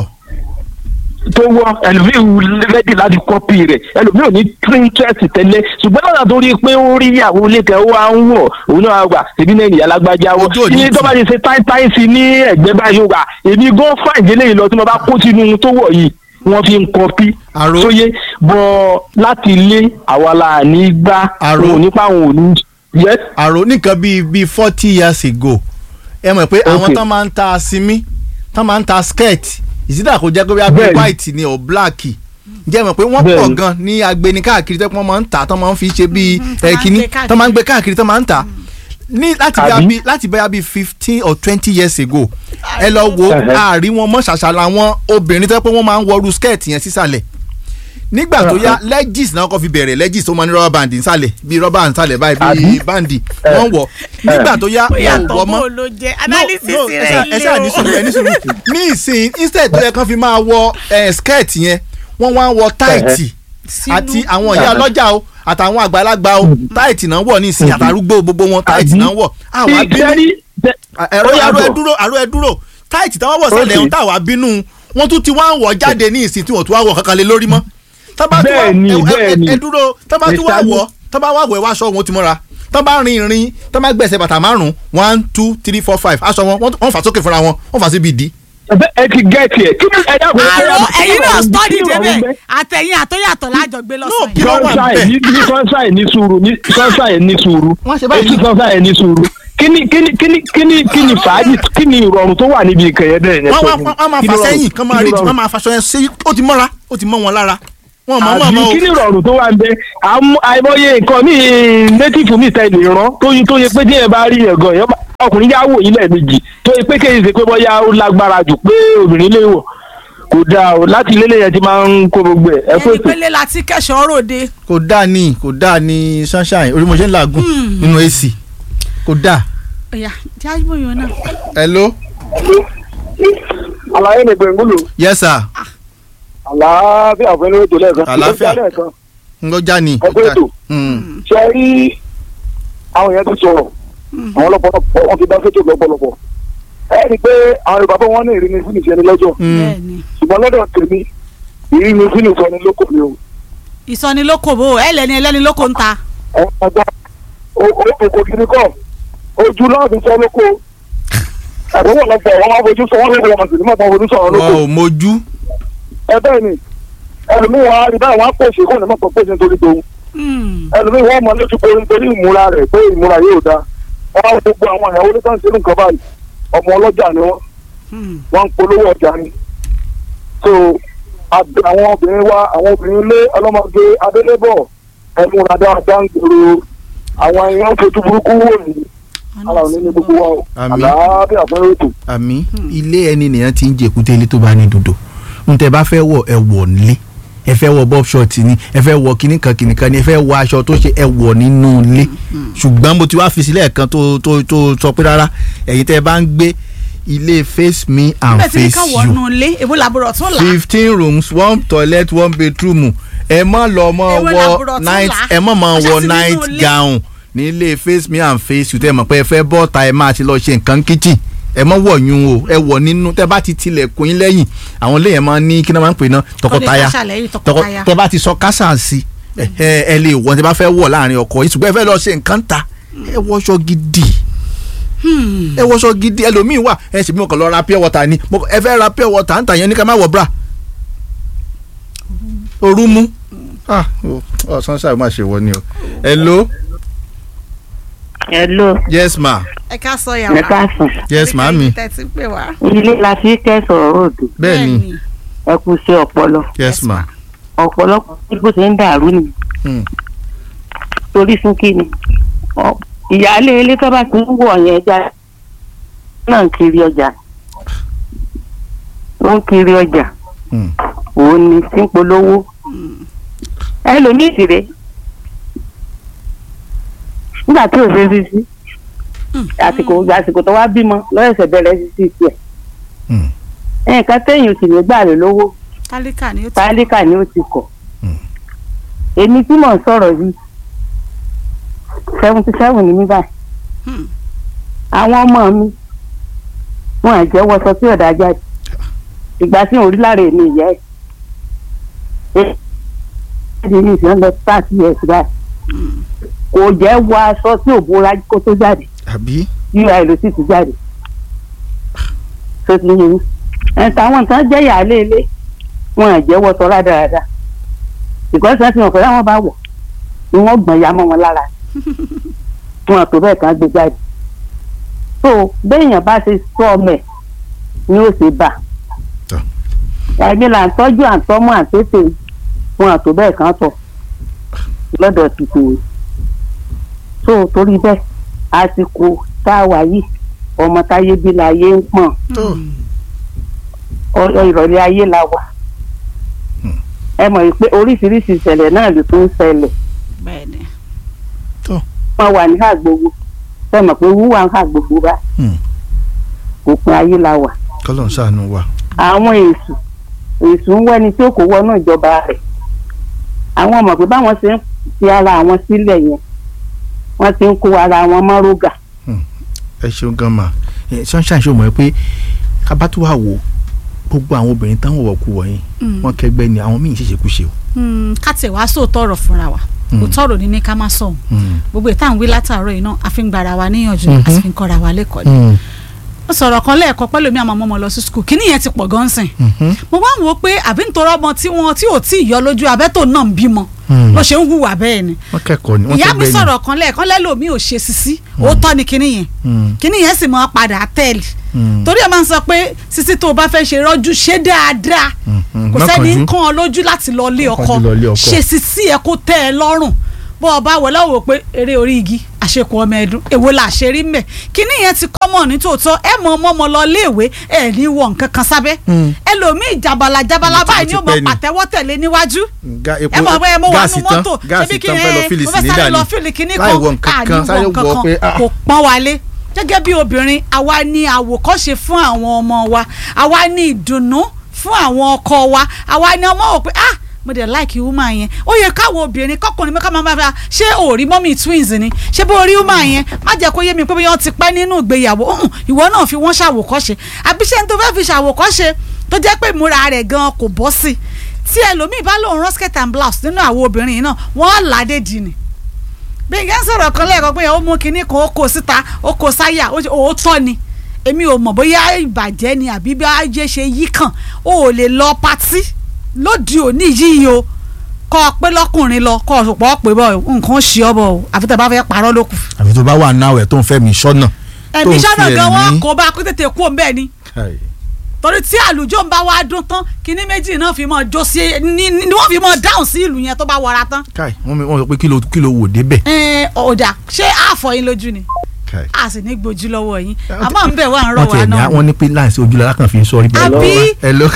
tó wọ ẹlòmíì rẹ́dì láti kọ́pì rẹ̀ ẹlòmíì ò ní interest tẹ́lẹ̀ ṣùgbọ́n náà tó rí i pé ó rí ìyàwó lẹ́kẹ̀ ó wá ń wọ̀ òun náà gbà èmi náà nìyá lágbájá wọ Ojú ò ní ní tó tì. bá ti ṣe táìtáì sí ní ẹ̀gbẹ́ báyìí ó gbà èmi gan fún ìdílé yìí lọ tí mo bá kó sínú tó wọ̀ yìí wọ́n fi ń kọ́pì Àrò. sóyè bọ́ láti ilé àwa la ní gbá Àrò. òun nípa àwọn òní yẹ àrò nìkan bíi bíi forty years ago ẹ mọ̀ pé àwọn Okay. tán máa ń ta sinmi tán máa ń ta skirt ìsídà kò jẹ́ pé bí abẹ́ Bẹ́ẹ̀ni. white ni or black jẹ́ mọ̀ pé wọ́n Bẹ́ẹ̀ni. pọ̀ gan ní agbeni káàkiri tẹ́ pé wọ́n máa ń tà tán máa ń fi ṣe bíi Mhm, tán máa ń ẹ̀kíní gbé káàkiri. tán máa ń gbé káàkiri tán máa ń tà ní láti bí Àbí? abi láti bí abi fifteen or twenty years ago ẹ lọ wo Ẹ̀hẹ́. àárín wọn mọ́ ṣàṣà làwọn obìnrin tẹ́ pé wọ́n máa ń wọrú skirt yẹn sísàlẹ̀ nígbà tó yá legis náà kọ́ fi bẹ̀rẹ̀ legis tó máa ní rọ́bà band nsàlẹ̀ bíi rọ́bà nsàlẹ̀ báyìí bíi Àbí? bandi Eh. wọ́n wọ̀ nígbà tó yá ó wọn ò yàtọ̀ wọ́ bó mọ́ ló jẹ́ no analysis no rẹ̀ ẹ ilé ṣáà ní sùúrù ẹ ní sùúrù ní ìsìn instead tó yẹ kán fi máa wọ eh, skirt yẹn wọ́n wá ń wọ táìtì àti àwọn ìyá ọlọ́jà o àtàwọn àgbàlagbà o táìtì náà wọ̀ ní ìsìn àtàrúgbó gbogbo wọn táìtì Àbí? náà wọ̀ àwọn abínú ìkẹ́rí ẹ̀rọ ó àrò yàtọ̀. ẹ dúró àrò ẹ dúró táìtì táwọn wọ̀ sálẹ̀ Okay. ń tàwa bínú wọ́n tún ti wá ń wọ̀ jáde ní ìsìn tí wọ́n tún wá wọ̀ kankan lé lórí mọ́ tábà tún wá Bẹ́ẹ̀ni, ẹ- ẹ- bẹ́ẹ̀ni. ẹ dúró tábà tún wá Mr. wọ̀ tábà wá wọ̀ ẹ wá aṣọ wọn ti mọ́ra tábà rin ìrìn tábà gbẹ̀sẹ̀ bàtà márùn-ún one two three four five aṣọ wọn wọ́n wọ́n fà sókè fúnra wọn wọ́n fà síbi ìdí. ẹ ti gẹ́ẹ̀tì ẹ̀ kí ni ẹ dákun ẹ àrò dákun, kí ẹ̀yin ni náà ọ̀rọ̀- study kí ni ọ̀rọ̀ débẹ̀ ń bẹ? àtẹ̀yìn àtọ́yàtọ̀ lájọ gbé kí lọ́sàn-án ló wà sunshine níbẹ̀? ní ní sunshine ní sùúrù ní sunshine ní sùúrù Wọ́n ṣe báyìí. etí sunshine ní sùúrù kíni kíni kíni kíni kíni fàájì kíni ìrọ̀rùn tó wà níbi ìkẹyẹ bẹ́ẹ̀ yẹn wọ́n sọ wá fún mi. wọ́n máa Kíni fà ìrọ̀rùn- sẹ́yìn kán máa kíni rí ìrọ̀rùn? wọ́n máa faṣọ yẹn sí ó ti mọ́ra ó ti mọ́ wọn lára wọn mọ̀ mọ́ àbí mọ́ o. kíni ìrọ̀rùn tó wà ń bẹ àmú- àìmọye nǹkan ní native mi tẹ̀lé rán tó yí tó yẹ pé díẹ̀ bá rí ẹ̀gàn yẹn bá- ọkùnrin yá wò yín lẹ́ẹ̀mejì tó yẹ pé kéyìí ṣe pé bóyá ó lágbára jù pé obìnrin lè wọ̀ kò dáa o láti lélẹ̀ yẹn ti máa ń kó gbogbo ẹ̀ ẹ kó ẹni ètò. pélé la ti kẹ́sọ̀ ròde kò dáa ní kò dáa ní sunshine orí mo ṣe ń làágùn nínú ac kò dáa. ọ̀yà jágbó yòó náà hello. àlàyé mi gbẹ̀ngúlù yes sir àlàáfíà fún ẹni ètò lẹ́ẹ̀kan Àlàáfíà. lẹ́ẹ̀kan ngọjá ni. Ẹ kú ètò. Mm. ṣe rí àwọn yẹn ti sọ̀rọ̀ àwọn lọ́pọ̀lọpọ̀ wọn ti dá sétò lọ́pọ̀lọpọ̀ ẹ rí i pé àwọn yorùbá bọ́ wọn ní ìrìn ní sínú ìṣẹ́ni lọ́jọ́ bẹ́ẹ̀ni ṣùgbọ́n lọ́dọ̀ tèmi ìrìn ní sínú ìṣẹ́ni lóko ni o ìsọnilókòbó ẹlẹni ẹlẹni lóko ń ta àwọn ọgbà òkò kiri kọ́ ojú náà fi sọ lóko àdéhùn ọ̀lọ́pọ̀ wọn máa fojú sọ wọn lè wọ́n sì ní mọ̀ fojú sọ̀rọ̀ lóko wọn ò mójú ẹ bẹ́ẹ̀ ni ẹlòmíì wọn á rí báyìí wọn á pèsè kó ní mọ̀ pèsè nítorí tòun Hmm. ẹlòmíì wọn mọ lójú pé nítorí ìmúra rẹ̀ pé ìmúra yóò dáa wọn á gbogbo àwọn ìyàwó ní sáǹsì nǹkan báyìí ọmọ ọlọ́jà ni wọn Hmm. wọn ń polówó ọjà ni so àbẹ àwọn obìnrin wa àwọn obìnrin ilé ọlọ́mọge adélébọ̀ ẹmúra dáadáa ń gbòòrò àwọn èèyàn fojú burúkú wò ní ara òní ní gbogbo wa o Àmín. àlàáfíà fún ètò. àmì ilé ẹni nìyẹn ti ń jẹ èkúté ilé tó bá ní dòdò n tẹ bá fẹ́ wọ̀ ẹ wọ̀ nílé ẹ fẹ́ wọ̀ bob short ni ẹ fẹ́ wọ̀ kíní kan kíní kan ni ẹ fẹ́ wọ̀ aṣọ tó ṣe ẹ wọ̀ nínú ilé ṣùgbọ́n mo ti wá fi sílẹ̀ kan tó tó tó sọ pé rárá ẹ̀yin tẹ́ bá ń gbé ilé face me and bẹ́ẹ̀ tí ní face ká you wọnú ilé èwo làbúrò tún là fifteen rooms one toilet one bedroom ẹ má lọ mọ Ewé wọ làbúrò tún night là. ẹ má mọ Ó wọ ṣàti nínú night ilé. gown nílé face me and face you tẹ mọ̀ pé ẹ fẹ́ bọ́ta ẹ máa ti lọ ṣe nǹkan kitchen ẹ mọ wọ̀ yún o ẹ wọ̀ nínú tẹ bá ti tilẹ̀kùn yín lẹ́yìn àwọn ilé yẹn máa ní kí náà máa ń pè ná tọkọtaya kásà lẹ́yìn tọkọ tọkọtaya. tẹ bá ti sọ kásà sí ẹ ẹ ẹ lè wọ̀ tẹ bá fẹ́ wọ̀ láàrin ọkọ yìí ṣùgbọ́n ẹ fẹ́ lọ ṣe nǹkan ta ẹ wọṣọ gidi ẹ wọṣọ gidi ẹlòmíín wà ẹ ṣèbí mo kàn lọ ra pure water ni mo- ẹ fẹ́ ra pure water ń tà yẹn ní ká má wọ bra ooru mú ah ọ sunshine má ṣe wọ ni o hello hello yes ma ẹ ká sọ ẹ yàrá káàsán yes ma mi tẹ̀sí pé wá. ilé la fi kẹsàn-án ròdù bẹ́ẹ̀ ni ẹ kú sí ọpọlọ yes ma ọ̀pọ̀lọpọ̀ tí bó ṣe ń dàrú ni Hmm. torí fún kí ni Ọ- ìyáálé ilé tó bá ti ń wọ̀ yẹn já náà ń kiri ọjà ó ń kiri ọjà Hmm. òun ni tí ń polówó ẹlòmíì sì rè nígbà tí ò ṣe sí sí àsìkò àsìkò tó wá bímọ lọ́yẹ̀sẹ̀ bẹ̀rẹ̀ sí sí tiẹ̀ Hmm. nǹkan téèyàn sì ní gbà rè lówó tálíkà ni ó ti tálíkà ni ó ti kọ̀ Hmm. èmi tí mò ń sọ̀rọ̀ yìí seventy seven ni mí báyìí Hmm. àwọn ọmọ mi wọn à jẹ́ wọṣọ tí ọ̀dà jáde ìgbà tí òun rí lára èmi ìyá ẹ̀ ẹ̀ ẹ̀ ní ìsìn lọ thirty years báyìí kò jẹ́ wọ aṣọ tí ò bóra kó tó jáde àbí ui ló sì ti jáde tó ti yẹ yín ẹ̀ táwọn nǹkan jẹ́ ìyáálé ilé wọn à jẹ́ wọṣọ rádaràda ìkọ́sí wọn ti mọ̀ pé láwọn bá wọ̀ ni wọ́n gbọ̀n ya mọ́ wọn lára wọn àtò bẹ́ẹ̀ kan gbé jáde so béèyàn bá ṣe sọ ọmọ ẹ̀ ni ó ṣe bà Tọ́. ẹ̀mí là ń tọ́jú àtọ́mọ́ àtètè wọn àtò bẹ́ẹ̀ kan tọ̀ lọ́dọ̀ ti tèwe so torí bẹ́ẹ̀ àsìkò tá a wà yìí ọmọ táyé bí láyé ń pọ̀n tó ọ̀rọ̀ ìrọ̀lẹ́ ayé la wà ẹ mọ̀ pé oríṣiríṣi ìṣẹ̀lẹ̀ náà ló tún ń ṣẹlẹ̀ bẹ́ẹ̀ ni. wọn wà ní àgbogbo ẹ mọ̀ pé wúwà ń àgbogbo bá Hmm. òpin ayé la wà kọ́lọ̀ ń ṣàánú wa àwọn èṣù èṣù ń wẹ́ni tí ó kò wọnú ìjọba rẹ̀ àwọn mọ̀ pé báwọn ṣe ń fi ara àwọn sílẹ̀ yẹn wọ́n ti ń kó ara wọn mọ́rógà ẹ ṣeun gan ma ẹ sunshine ṣe mọ̀ ẹ́ pé kábàtú wà wò gbogbo àwọn obìnrin táwọn wọ̀kú wọ̀nyí wọ́n kẹgbẹ́ ni àwọn míì ṣèṣekúṣe o. Hmm, ká tẹ̀ wá sóòótọ́ ọ̀rọ̀ fúnra wa òótọ́ ọ̀rọ̀ ní ní ká má sọ̀hún Hmm. gbogbo ìta ń wí látàárọ̀ yìí náà a fi ń gbara wa níyànjú Mhm. a sì fi ń kọ́ra wa lẹ́kọ̀ọ́ ni Hmm. ó sọ̀rọ̀ kan lẹ́ẹ̀kan pẹ́lú mi àmọ́ ọmọ lọ sí skul kíní yẹn ti pọ̀ gan sìn Mhm. mo wá ń wo pé àbí nítorí ọmọ tí wọn tí ò tí ì yọ lójú abẹ́tò náà ń bímọ Hmm. ló ṣe ń hùwà bẹ́ẹ̀ ni wọ́n kẹ́kọ̀ọ́ ni wọ́n ìyá mi kẹgbẹ́ ni. sọ̀rọ̀ kan lẹ́ẹ̀kan lẹ́lòmíì ò ṣe sisi òótọ́ ni kíní yẹn Hmm. kíní yẹn sì mọ́ padà tẹ́lẹ̀ Hmm. torí ẹ máa ń sọ pé sisi tó o bá fẹ́ ṣe rọ́jú ṣe dáadáa Mhm. kò Má sẹ́ni kánjú. ń kán ọ lójú láti lọ lé Má ọkọ kánjú lọ lé ọkọ. ṣe sisi ẹ kó tẹ́ ẹ lọ́rùn bó o bá wọ lọ́wọ́ pé eré orí igi àṣekù ọmọ ẹdun èwo là ṣe rí mẹ́ kíní yẹn ti kọ́mọ̀ ní tòótọ́ ẹ mọ ọmọ ọmọ lọ léèwé ẹ ní wọ nǹkan kan sábẹ́ Hmm. ẹlòmíì jabala jabala Ibi tí báyìí ó ni ti ó mọ pẹ́ ni. pàtẹ́wọ́ tẹ̀lé níwájú Ga- epo ẹ mọ̀ pé mo wà gáàsì nù tán mọ́tò gáàsì tán fẹ́ lọ fílì mo sí fẹ́ ní sáré dàní lọ fílì kíní láì wọ nǹkan kan kan sáré àníwọ̀ wọ nǹkan pé kan ah kò pọ́n wálé gẹ́gẹ́ bí obìnrin àwa ní àwòkọ́ṣe fún àwọn ọmọ wa àwa ní ìdùnnú fún àwọn ọkọ wa àwa ní ọmọ wò pé ah mo dẹ̀ like woman yẹn ó yẹ káwọn obìnrin kọkùnrin mẹ́ka máa máa ṣé òòrí mọ́mì twins ni ṣé bó rí woman yẹn má jẹ́ kó yé mi pé bí wọ́n ti pẹ́ nínú ìgbéyàwó hùn, ìwọ náà fi wọ́n ṣàwòkọ́ṣe àbí ṣé n tó fẹ́ fi ṣàwòkọ́ṣe tó jẹ́ pé ìmúra rẹ̀ gan kò bọ́ sí tí ẹlòmíì bá lòun rán skirt and blouse nínú àwọn obìnrin yìí náà wọ́n ládé dì ní bí n kẹ́ ń sọ̀rọ̀ kan lẹ́ẹ̀kan pé ó mú kinní kan ó kó síta ó kó sáyà ó ṣe- òótọ́ ni èmi ò mọ̀ bóyá ìbàjẹ́ ni àbí bí ajé ṣe yí kàn ó ò lè lọ patí lóde òní yìí o kọ́ ọ pé lọ́kùnrin lọ kọ́ ọ sọ̀pọ̀ pé bọ́ nǹkan ṣe ọ bọ̀ o àfi tẹ́ bá fẹ́ parọ́ ló kù. àbí tó bá wà náà ẹ̀ tó ń fẹ́ mi sọ́nà. tó ẹ̀mí ń sọ́nà fi gan wọn ẹ̀mí- kò bá kó tètè kú òun bẹ́ẹ̀ ni Káì. torí tí àlùjọ ń bá wá dún tán kinní méjì náà fi mọ́ jó sí ní ní wọ́n fi mọ́ dáhùn sí ìlú yẹn tó bá wọra tán. káì wọ́n mi- wọ́n sọ pé kí ló kí ló wò débẹ̀. ẹ ọ̀dà ṣé àfọ̀ yín lójú ni káì. a sì ní gbójú lọ́wọ́ yín àmọ́ ń bẹ̀ wá ń rọ̀ wọ́n wá tiẹ̀ ní náà. wọ́n ní pé láìsí ojú lára kan fi ń sọ rí bẹ́ẹ̀. àbí hello.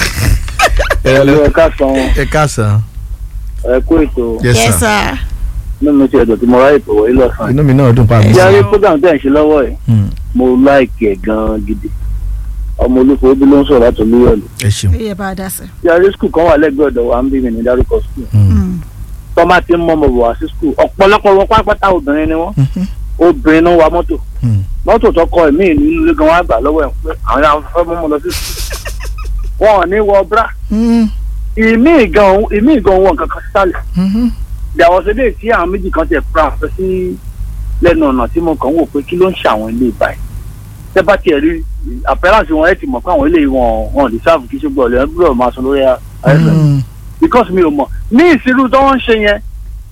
ẹ̀rọ ẹ̀ka san ẹ káàsán. ẹ̀kú ètò yes yes sir. sir. nínú ti ẹ̀dọ̀ tí mo ráyè pè wọlé lọ́sàn-án. inú mi náà dùn pa àmì. ìyáre program tẹ̀ ń ṣe lọ́wọ́ ẹ̀ Hmm, mo láìkì ẹ̀ gan-an gidi ọmọ olùkọ́ bí ló ń sọ̀rọ̀ láti olúyọ̀lù. ẹ ṣeun. iye bá a dá sí. ìyáre skul kan wà lẹ́gbẹ̀ẹ́ ọ̀dọ̀ wa ń bí mi ní dárúkọ skul. Hmm, tọ́mà ti ń mọ́ ọmọ bọ̀ wá sí skul ọ̀pọ̀lọpọ̀ wọn pátápátá obìnrin ni wọ́n mhm, obìnrin náà wa mọ́tò hmm. mọ́tò tó kọ ẹ̀mí nínú ilé gan wá gbà lọ́wọ́ ẹ̀ pé àwọn yàrá fẹ́ mọ́ ọmọ lọ sí skul. wọn ò ní wọ bra Hmm, ìmí ìgan ìmí ìgan wọn kankan sálẹ̀ mhm. ìyàwó sílé tí àwọn méjì kan tẹ̀ fura fẹ́ sí lẹ́nu ọ̀nà tí mo kàn ń wò pé kí ló ń ṣàwọn ilé ìbáyìí tẹ́ bá tiẹ̀ rí àpẹ́rànsì wọn ẹ̀ ti mọ̀ pé àwọn ilé wọn wọn lè sáàbù kí ṣùgbọ́n ọ̀lẹ́ gbọ́dọ̀ máa sọ lórí ayẹyẹ Hmm. because mi ò mọ̀ ní ìṣirú tó ń ṣe yẹn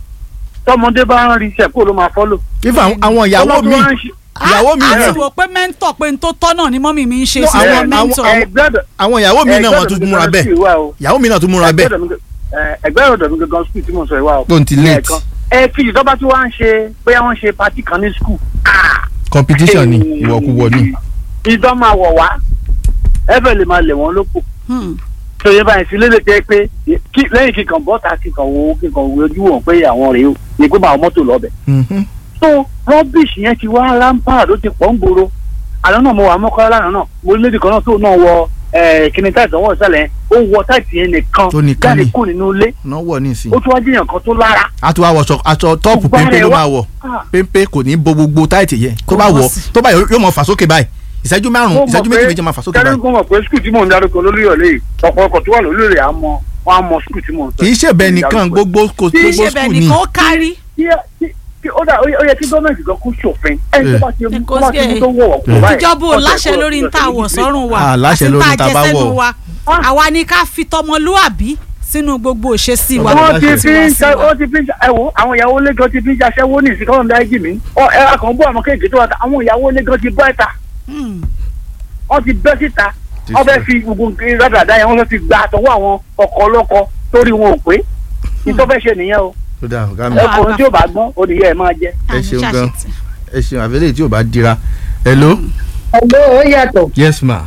tọmọdé bá ń rí iṣẹ́ kó ló máa fọ́lò. if àwọn àwọn ìyàwó mi ìyàwó mi a náà ti wò pé mẹ́ńtọ̀ pé n tó tọ́ náà ni mọ́mì mi ń ṣe No, sí àwọn- wọn àwọn- mẹ́ńtọ̀. ẹgbẹ́ àwọn ìyàwó mi náà wọ́n tún múra bẹ́ẹ̀ ìyàwó mi náà tún múra bẹ́ẹ̀ ẹgbẹ́ ọ̀dọ̀ mi gangan skul tí mo sọ ìwà o. tó ń ti late ẹ̀ẹ̀kan. ẹ kejì tó bá tí wọ́n á ń ṣe bóyá wọ́n ń ṣe pati kan ní skul. competition ni ìwọ̀kuwọ̀ ni. ìdán máa wọ̀ wá ẹ̀fẹ̀ lè máa lẹ̀ wọ́n lóko. Hmm. tòye báyìí sí lélẹ̀ tẹ́ pé kí- lẹ́yìn kíkan bọ́ta kíkan wo kíkan wo ojú wọn pé àwọn rèé o ní pé máa mọ́tò lọ́bẹ̀. Mhm. so rubbish yẹn ti wá rampart ó ti pọ̀ ń gbòòrò àná náà mo wà mọ́kànlá lánàá náà mo rí lédi kan náà tó náà wọ kíni táìtì ọwọ́ ìsàlẹ̀ yẹn ó wọ táìtì yẹn nìkan Tó nìkan jáde ni. kú nínú ilé náà wọ̀ nísìnyí. ó tún wá jẹ́yàn kan tó lára. a tún wá wọṣọ aṣọ tọ́ọ̀pù Gbogbo péńpé ara ló ẹ̀ wá- máa wọ̀ Ah. péńpé kò ní bo gbogbo táìtì yẹn tó Kò bá bọ́ wọ̀ sí. tó bá yọ- yóò mọ fà sókè báyìí ìṣẹ́jú márùn-ún ìṣẹ́jú méjì méjì máa fà sókè báyìí. kẹ́rin kó mọ̀ pé skul tí mò ń darúgbó lólúyọ̀lé yìí ọ̀pọ̀lọpọ̀ tó wà lólúyọ̀lé á mọ wọn á mọ skul tí mò ń sọ. kì í ṣe bẹ́ẹ̀ nìkan gbogbo kò bí gbogbo ṣe bẹ̀ skul ni. nìkan ó kárí. Kí- kí- kí- ó dà ó yẹ ó yẹ kí gọ́ọ̀mẹ̀ntì gan kó ṣòfin ẹni tó bá ti mú Ẹ kó tó bá ti sí mú ẹ. tó wọ̀ wọ̀ kó báyìí. ìjọba ò ọ̀sẹ̀ láṣẹ kó- lórí ọ̀sẹ̀ níta méjì wọ̀ méjì. sọ́run wa Ah, láṣẹ àti lórí tá a níta jẹ bá sẹ́nu wọ̀. wa àwa ni ká fi tọmọlúàbí sínú gbogbo òṣèṣì wa. wọ́n ti láṣẹ. fi ń ṣe ó ti fi ń ṣe ẹ wo àwọn ìyàwó lẹ́gàn ti fi ń ṣaṣẹ́wó ní ìsìnkọ́ ọ̀dà ẹ̀jì mi ọ ẹ akàn bú àwọn kéèké tó wà ta àwọn ìyàwó lẹ́gàn ti bọ́ ẹ̀ta Hmm. wọ́n ti bẹ́ síta wọ́n fẹ́ fi gbogbo rádàdà yẹn wọ́n fẹ́ fi gba àtọwọ́ àwọn ọkọ̀ ọlọ́kọ torí wọn ò pé nítorí fẹ́ ṣe nìyẹn o tó dáa ọ̀gá mi Ẹ- ẹkùnrin tí ò bá gbọ́n ó nìyẹn ẹ̀ máa jẹ. ẹ Àní ṣeun gan ṣàṣetì. ẹ ṣeun àbẹ̀lẹ̀ tí ò bá dira hello Ẹ̀lọ́ ó yàtọ̀. yes ma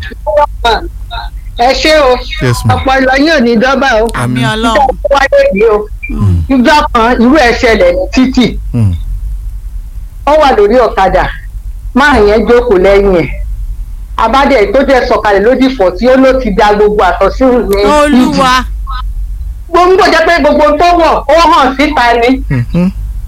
Ẹ ṣé o. yes ma Ọpọlọ yóò ní dọ́bà o. àmì Àmín. ọlọ́run. Ìjọba wáyé yìí o. Ìjọ kan irú ẹ̀ ṣẹlẹ̀ ní títì. Hmm. Ó wà lórí ọ̀kadà. Máa yẹn jókòó lẹ́yìn ẹ̀. Abádẹ́ tó jẹ́ sọ̀kalẹ̀ lódì fọ̀ tí ó ló ti da gbogbo àtọ̀sírù ní. olúwa Gbogbo jẹ́ pé gbogbo tó wọ̀ ó hàn síta ni. Mhm.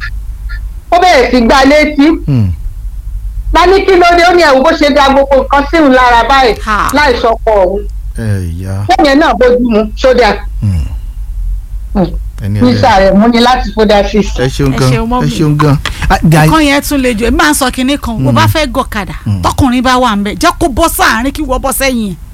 Ó bẹ̀rẹ̀ sí gbá létí. Hmm. Lání kí ló dé ó ní ẹ̀wù bó ṣe da gbogbo nǹkan sírun lára báyìí Ha. láì sọkọ òun. ẹ ya Lẹ́yìn náà bójú mu sódà. Hmm. Hmm. ẹni Nísà ẹlẹ́ni. rẹ̀ mú ni láti fódà sí. ẹ ṣeun Ẹ gan ṣeun, mọ́mì. ẹ ṣeun gan Ah, dai- kan yẹn tún le jù èmi máa ń sọ kinní kan bó bá fẹ́ gọ̀kadà tọkùnrin bá wà ń bẹ̀ jẹ́ kó bọ́ sáàárín kí wọ́n bọ́ sẹ́yìn ẹ̀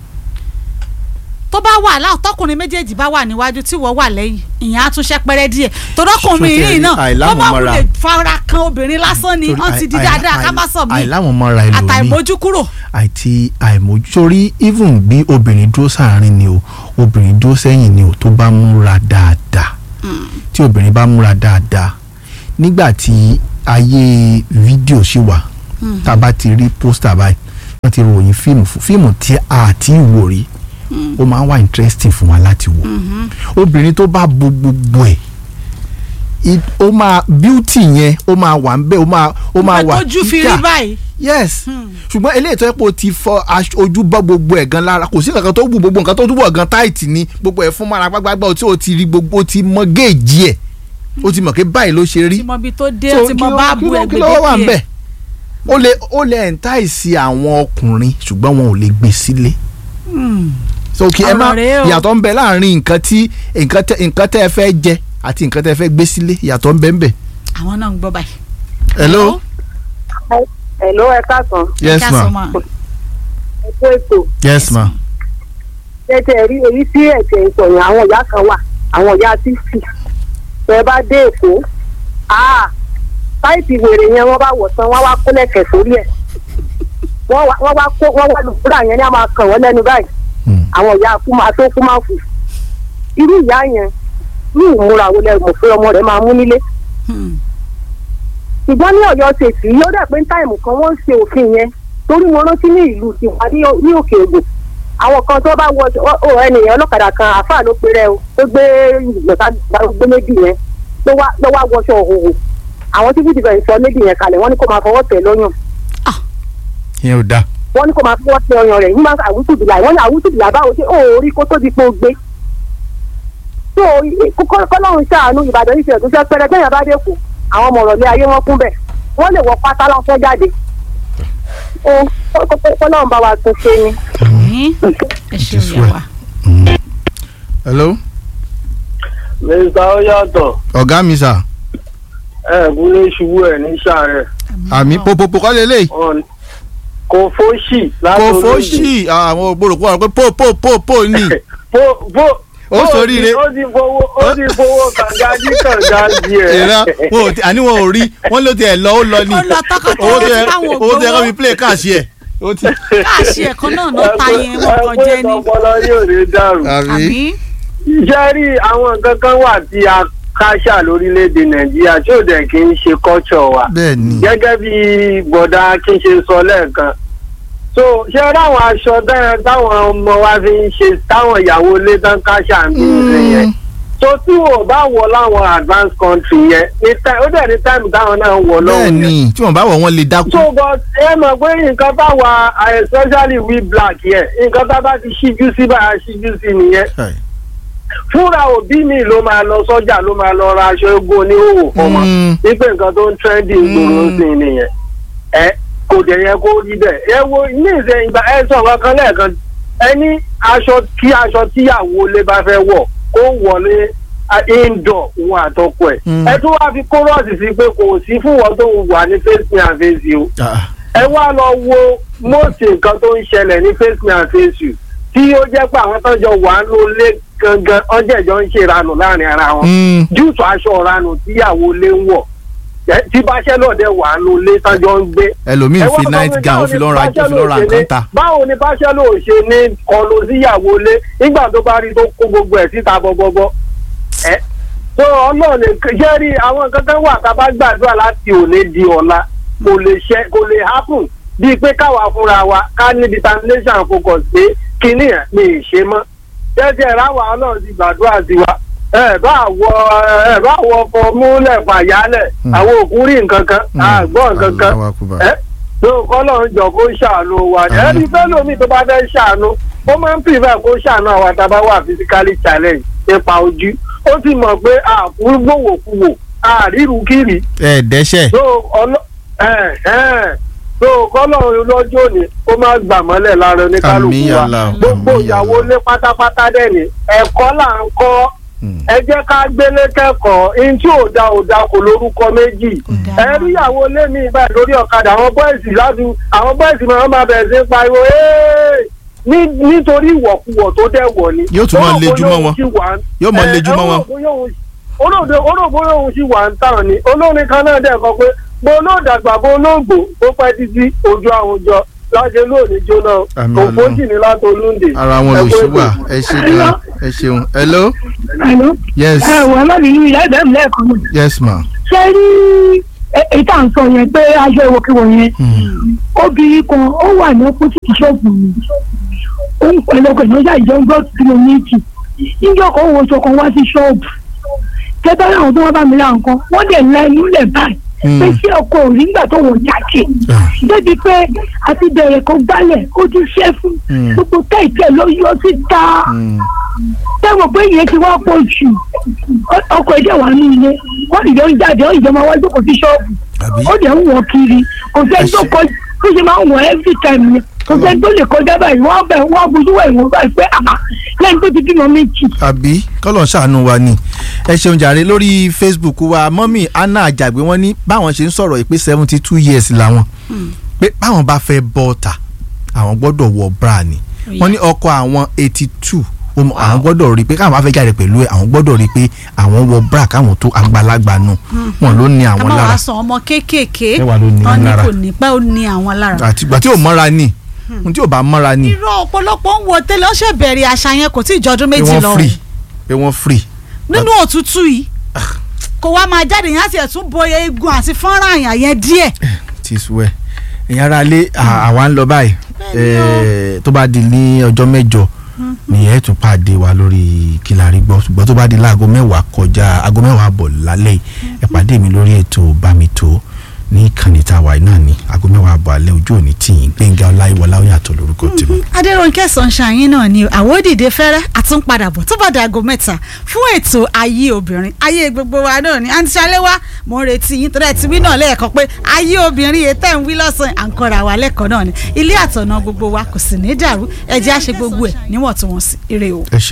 tó bá wà láwọn tọkùnrin méjèèjì bá wà níwájú tí wọ́n wà lẹ́yìn ìyẹn á tún ṣẹ́ pẹ́rẹ́ díẹ̀ tọ́dọ́kùnrin Ṣó tiẹ̀ yìí rí náà ó máa àìlámọ̀mọ́ra? wulẹ̀ fara kan obìnrin lásán ni Torí wọ́n ti di àì- dáadáa àì- ká má sọ mí àìláwọn mọ́ra ẹlòmíì àtàìmójú kúrò àti àìmójú sórí even bí obìnrin dúró sáàárín ni o obìnrin dúró sẹ́yìn ni o tó bá múra dáadáa tí obìnrin bá múra dáadáa nígbà tí ayé fídíò ṣì wà tá a bá ti rí pósítà báyìí wọ́n ti ròyìn fíìmù fún fíìmù tí a ti wò rí ó máa ń wà interesting fún wa láti wò obìnrin tó bá bo gbogbo ẹ̀ it- ó máa beauty yẹn ó máa wà ń bẹ̀ ó máa ó máa wà tójú fi rí kíkà báyìí. yes ṣùgbọ́n eléyìí tó yẹ pé o ti fọ aṣ- ojú bọ́ gbogbo ẹ̀ gan lára kò sí nǹkan tó wù gbogbo nǹkan tó túbọ̀ gan tight ni gbogbo ẹ̀ fún mọ́ra gbágbágbá o tí o ti rí gbogbo o ti mọ géèjì ẹ̀ o ti mọ̀ pé báyìí ló ṣe rí tí mo bi tó dé So, tí kí mo ló- bá kí bu ló- kí ló wà ń ẹgbẹ̀dẹ́gbẹ̀ bẹ̀ ó lè ó lè entice àwọn ọkùnrin ṣùgbọ́n wọn ò lè gbé sílé so kí ẹ má Ọ̀rọ̀ rèé o. ìyàtọ̀ ń bẹ láàrin nǹkan tí nǹkan tẹ nǹkan tẹ́ ẹ fẹ́ jẹ àti nǹkan tẹ́ ẹ fẹ́ gbé sílé ìyàtọ̀ ń bẹ ń bẹ. àwọn náà ń gbọ́ báyìí. hello Hello, ẹ káàsán. yes Ká sọ ma mọ́. ẹ kú ètò. yes ma tẹ́tẹ́ rí èyí tí ẹ̀jẹ̀ ìsọ̀yìn àwọn ìyá kan wà àwọn ìyá títì tẹ́ bá dé èkó áà sáìtì wèrè yẹn wọ́n bá wọ̀ tán wọ́n wá kó lẹ̀kẹ̀ sórí ẹ̀ wọ́n wá wọ́n wá kó wọ́n wá lùkúrà yẹn ní a máa kàn wọ́n lẹ́nu báyìí Hmm. àwọn ìyá kú máa tó kú máa fù irú ìyá yẹn ní ìmúra wo lẹ mọ̀ pé ọmọ rẹ̀ máa mú nílé Hmm. ṣùgbọ́n ní ọ̀yọ́ ṣèṣì yóò dẹ̀ pé ní táìmù kan wọ́n ń ṣe òfin yẹn torí mo rántí ní ìlú tiwa ní ní òkè ògùn àwọn kan tó bá wọ ọ- ọ ẹnìyàn ọlọ́kadà kan àáfàá ló pe rẹ o tó gbé ìgbọ̀nsá gbé méjì yẹn ló wá ló wá wọṣọ òhòhò àwọn tí fìdí fẹ̀yìn sọ méjì yẹn kalẹ̀ wọ́n ní kó máa fọwọ́ tẹ̀ lọ́yàn yẹn ò dáa wọ́n ní kó máa fọwọ́ tẹ̀ ọyàn rẹ̀ nígbà àwùjọbìlà wọ́n ní àwùjọbìlà báwo ṣe òórí kó tó di pé ó gbé tó kọ́lọ́run ṣàánú ìbàdàn yìí ṣe tó fẹ́ pẹ́rẹ́ tẹ́yìn bá dé kù àwọn ọmọ ọ̀rọ̀lẹ́ ayé wọn kún bẹ̀ wọ́n lè wọ pátá lọ́fẹ́ jáde ó kọ́lọ́run bá wa tún ṣe ni. Àmín. ẹ ṣeun Just ìyá wait. wa. hello mr oyatọ ọ̀gá mi sà ẹ kúlé ṣubú ẹ ní sàárẹ àmì popopo kọ́ lélẹ̀ kò fóṣì láti kò fóṣì àwọn ògbóròkó àwọn pé po po po po ní fó fó Ó ṣoríire. ó ti fowó ó ti fowó kànga jí kànga di ẹ. ìran wọn ò tí àní wọn ò rí wọn ló tiẹ̀ lọ ó lọ ní ó lọ tọkọtaya owó tó tí yẹ táwọn owó tó yẹ kó ògbówó fi play káàṣì ẹ̀ ó ti. káàṣì ẹ̀kọ́ náà ló ta yẹn wọ́n kàn jẹ́ ni. ọpọlọ yóò ní dàrú. àmì iṣẹ́ rí àwọn nǹkan kan wà tí a káṣà lórílẹ̀‐èdè nàìjíríà tí ò dẹ̀ kí ń ṣe culture wa. bẹ́ẹ̀ ni gẹ́gẹ́ bí bọ̀dá kí n ṣe sọ lẹ́ẹ̀kan so ṣé ráwọn aṣọ dáhùn táwọn ọmọ wa fi ń ṣe táwọn ìyàwó ilé tán káṣà ń bí ṣe yẹn so tí wọn ò bá wọ láwọn advanced country yẹn ní time ó dẹ̀ ní time táwọn náà ń wọ bẹ́ẹ̀ lọ́wọ́ yẹn ni tí wọ́n bá wọ̀ wọ́n lè dákú. so but ẹ mọ̀ pé nǹkan táwa especially we black yẹn nǹkan tá a bá ti ṣíjú sí bá a ṣíjú sí nìyẹn Hey. fúnra òbí mi ló máa lọ sọ́jà ló máa lọ ra aṣọ egun oníhòòhò fọmọ Mm. wípé nǹkan tó ń trendy gbòòrò sí i nìyẹn ẹ kò dẹ̀ yẹ kó rí bẹ́ẹ̀ ẹ wo ní ìsẹ̀ ìgbà ẹ sọ nǹkan kan lẹ́ẹ̀kan ẹ ní aṣọ kí aṣọ tíyàwó lé bá fẹ́ wọ̀ kó wọlé a- indoor òun àtọkọ ẹ̀ Mm. ẹ tún wá fi kórọ́ọ̀sì sí pé kò sí fún wọn tó wà ní face me and face you Ah, ẹ wá lọ wo mọ́ọ̀sì nǹkan tó ń ṣẹlẹ̀ ní face me and face you tí ó jẹ́ pé àwọn tó ń jọ wà ń lé gangan ọjọ́ ìjọ ń ṣe ìranù láàrin ara wọn mm, júùsù aṣọ ìranù tíyàwó lé ń wọ̀ ẹ- tí báṣẹ́lọ̀ dẹ̀ wà ń lé tọ́jọ́ ń gbé. ẹlòmíì Ẹ fi wá sọ night pé gown ó báwo fi ni lọ́ọ́ ra ó fi báṣẹ́lọ̀ lọ́ọ́ ra ò ṣe nǹkan ní- ta. báwo ni báṣẹ́lọ̀ ò ṣe ní kọlu síyàwó lé nígbà tó bá rí tó kó gbogbo ẹ̀ síta bọ́bọ́bọ́ ẹ tó ọlọ́run lè jẹ́rí àwọn kankan wà tá a bá gbàdúrà láti òní di ọ̀la kò lè ṣe kò lè happen bíi pé káwa fúnra wa ká ní determination focus pé kinní ẹ̀ mi ì ṣe mọ́ jẹ́jẹ́ ráwa ọlọ́run ti gbàdúrà sí wa ẹ bá wọ ẹ bá wọ ọkọ múlẹ̀ fàyálẹ̀ Hmm. àwọn òkú rí nǹkan kan Mm. àgbọ̀ nǹkan kan Allahu Akbar. ẹ tó kọ́lọ́run jọ kó ṣàánú wa Àmín. ẹni fẹ́ lómi tó bá fẹ́ ṣàánú ó máa ń pìfẹ́ kó ṣàánú àwọn tá a bá wà physically challenge nípa ojú ó ti mọ̀ pé àkúrúgbòwòkuwò àrírùkìrì ẹ dẹ́ṣẹ̀ tó ọlọ́ ẹ̀ ẹ̀ tó kọ́lọ́run lọ́jọ́ òní ó máa gbà mọ́lẹ̀ lára oníkálukú Àmín, wa Allah. gbogbo Àmín, ìyàwó Allah. lé pátápátá dẹ̀ ní ẹ̀kọ́ là ń kọ́ Mm. ẹ jẹ́ ká gbélé kẹ́kọ̀ọ́ ihun tí ò da ò da kò lórúkọ méjì da ẹ rí ìyàwó ilé mi báyìí lórí ọ̀kadà àwọn bọ́ìsì láti àwọn bọ́ìsì máa máa bẹ̀rẹ̀ sí í pariwo "Hey!" ní- nítorí ìwọ̀kuwọ̀ tó dẹ̀ wọ̀ ni. Yóò tún máa Ó rò lejú bóyá mọ́ òun wọn. sì wà ń- Yóò máa ẹ, lejú mọ́ ó rò wọn. bóyá òun- ó rò dé- ó rò bóyá òun sì wà ń tàn ni olórin kan náà dẹ̀ kọ pé bó olóòdàgbà bó olóògbò ó pẹ́ títí ojú àwùjọ láṣẹ lónìí jóná Àmín, kò Ọlọ́run. fójì ní látolúndè. ara wọn ló ṣì wà ẹ ṣe gan ẹ ṣeun hello Hello. yes ẹ wọ ọlọ́run ìyá ìbẹ̀rù lẹ́ẹ̀kan náà. yes ma. ṣé rí èyí tá à ń sọ yẹn pé aṣọ ìwòkiwò yẹn Mm. obìnrin kan ó wà ní opposite ṣọ́ọ̀bù mi ó ń pẹ̀lú ọkọ̀ ìnáwó ìjọ ń gbọ́ tí mo ní ìtì níjọ́ kan ó wo aṣọ kan wá sí ṣọ́ọ̀bù tẹ́tọ́ àwọn tó wá bá mi ra nǹkan wọ́n dẹ̀ la inú lẹ̀ báyìí pé ṣé ọkọ ò rí nígbà tó wọ́n jáde débi pé àti bẹ̀rẹ̀ kó gbálẹ̀ ó ti ṣẹ́ fún gbogbo kẹ̀kẹ́ ló yọ síta tẹ́wọ̀n pé ìyẹn ti wá pọ̀ jù ọkọ̀ ẹ̀jẹ̀ wà ní ilé wọ́n ìjọ ń jáde ó ìjọba wá jókòó sí ṣọ́ọ̀bù ó dẹ̀ ń wọ̀ kiri kò sẹ́ni tó kọ bó ṣe máa ń wọ̀ every time ni kò sẹ́ni tó lè kọjá báyìí wọ́n bẹ̀ wọ́n abojú wẹ̀ wọ́n báyìí pé àmà lẹ́yìn tó ti bímọ méjì. àbí kọ́lọ̀ ṣàánú wa ni ẹ ṣeun jàre lórí facebook wa mọ́mì anna àjàgbé wọ́n ní báwọn ṣe ń sọ̀rọ̀ yìí pé seventy two years làwọn pé báwọn bá fẹ́ bọ́ ọ̀tà àwọn gbọ́dọ̀ wọ bra ni wọ́n ní ọkọ àwọn eighty two àwọn gbọ́dọ̀ rí i pé káwọn bá fẹ́ jáde pẹ̀lú ẹ̀ àwọn gbọ́dọ̀ rí i pé àwọn wọ bra káwọn tó àgbàlagbà nù wọn ló ní àwọn ká má lára wàá sọ ọmọ kéékèèké Ẹ wà ló ní wọn ní lára. kò ní pẹ́ ó ní àwọn lára. àtìgbà tí ò mọ́ra ni ohun tí ò bá mọ́ra ni irọ́ ọ̀pọ̀lọpọ̀ ń wo tẹ́lẹ̀ ó ṣe bẹ̀rẹ̀ àṣà yẹn kò tí ì jọdún pé méjì wọ́n lọ free pé wọ́n free nínú òtútù yìí kò wá máa jáde yẹn á sì ẹ̀ tún bo eegun àti fọ́nrán àyàn yẹn díẹ̀. ti sú ẹ ìyẹn ara lé à- àwa ń lọ báyìí Eh, tó bá di ní ọjọ́ mẹ́jọ ni ẹ tún pàdé wa lórí kílárí gbọ́ ṣùgbọ́n tó bá di láago mẹ́wàá kọjá aago mẹ́wàá bọ̀ lálẹ́ yìí ẹ pàdé mi lórí ètò bámitó ní ìkànnì tàwa náà ní aago mẹ́wàá bọ̀ alẹ́ ojú òní tìyín gbẹ̀ngà ọláyíwọlá ó yàtọ̀ lórúkọ tèmi. adéròǹkẹ́ sunshine náà ni àwòdìdè fẹ́rẹ́ àtúnpadàbọ̀ tó bá di aago mẹ́ta fún ètò ayé obìnrin ayé gbogbo wa náà ni àǹtí ṣaléwá mo ń retí yín torí ẹ ti wí náà lẹ́ẹ̀kan pé ayé obìnrin yìí tẹ̀ ń wí lọ́sàn-án à ń kọ́ra wa lẹ́kọ̀ọ́ náà ni ilé àtọ̀nà gbogbo wa kò sì ní dàrú ẹ jẹ́ á ṣe gbogbo ẹ̀ níwọ̀ntúnwọ̀nsì ire o. ẹ ṣe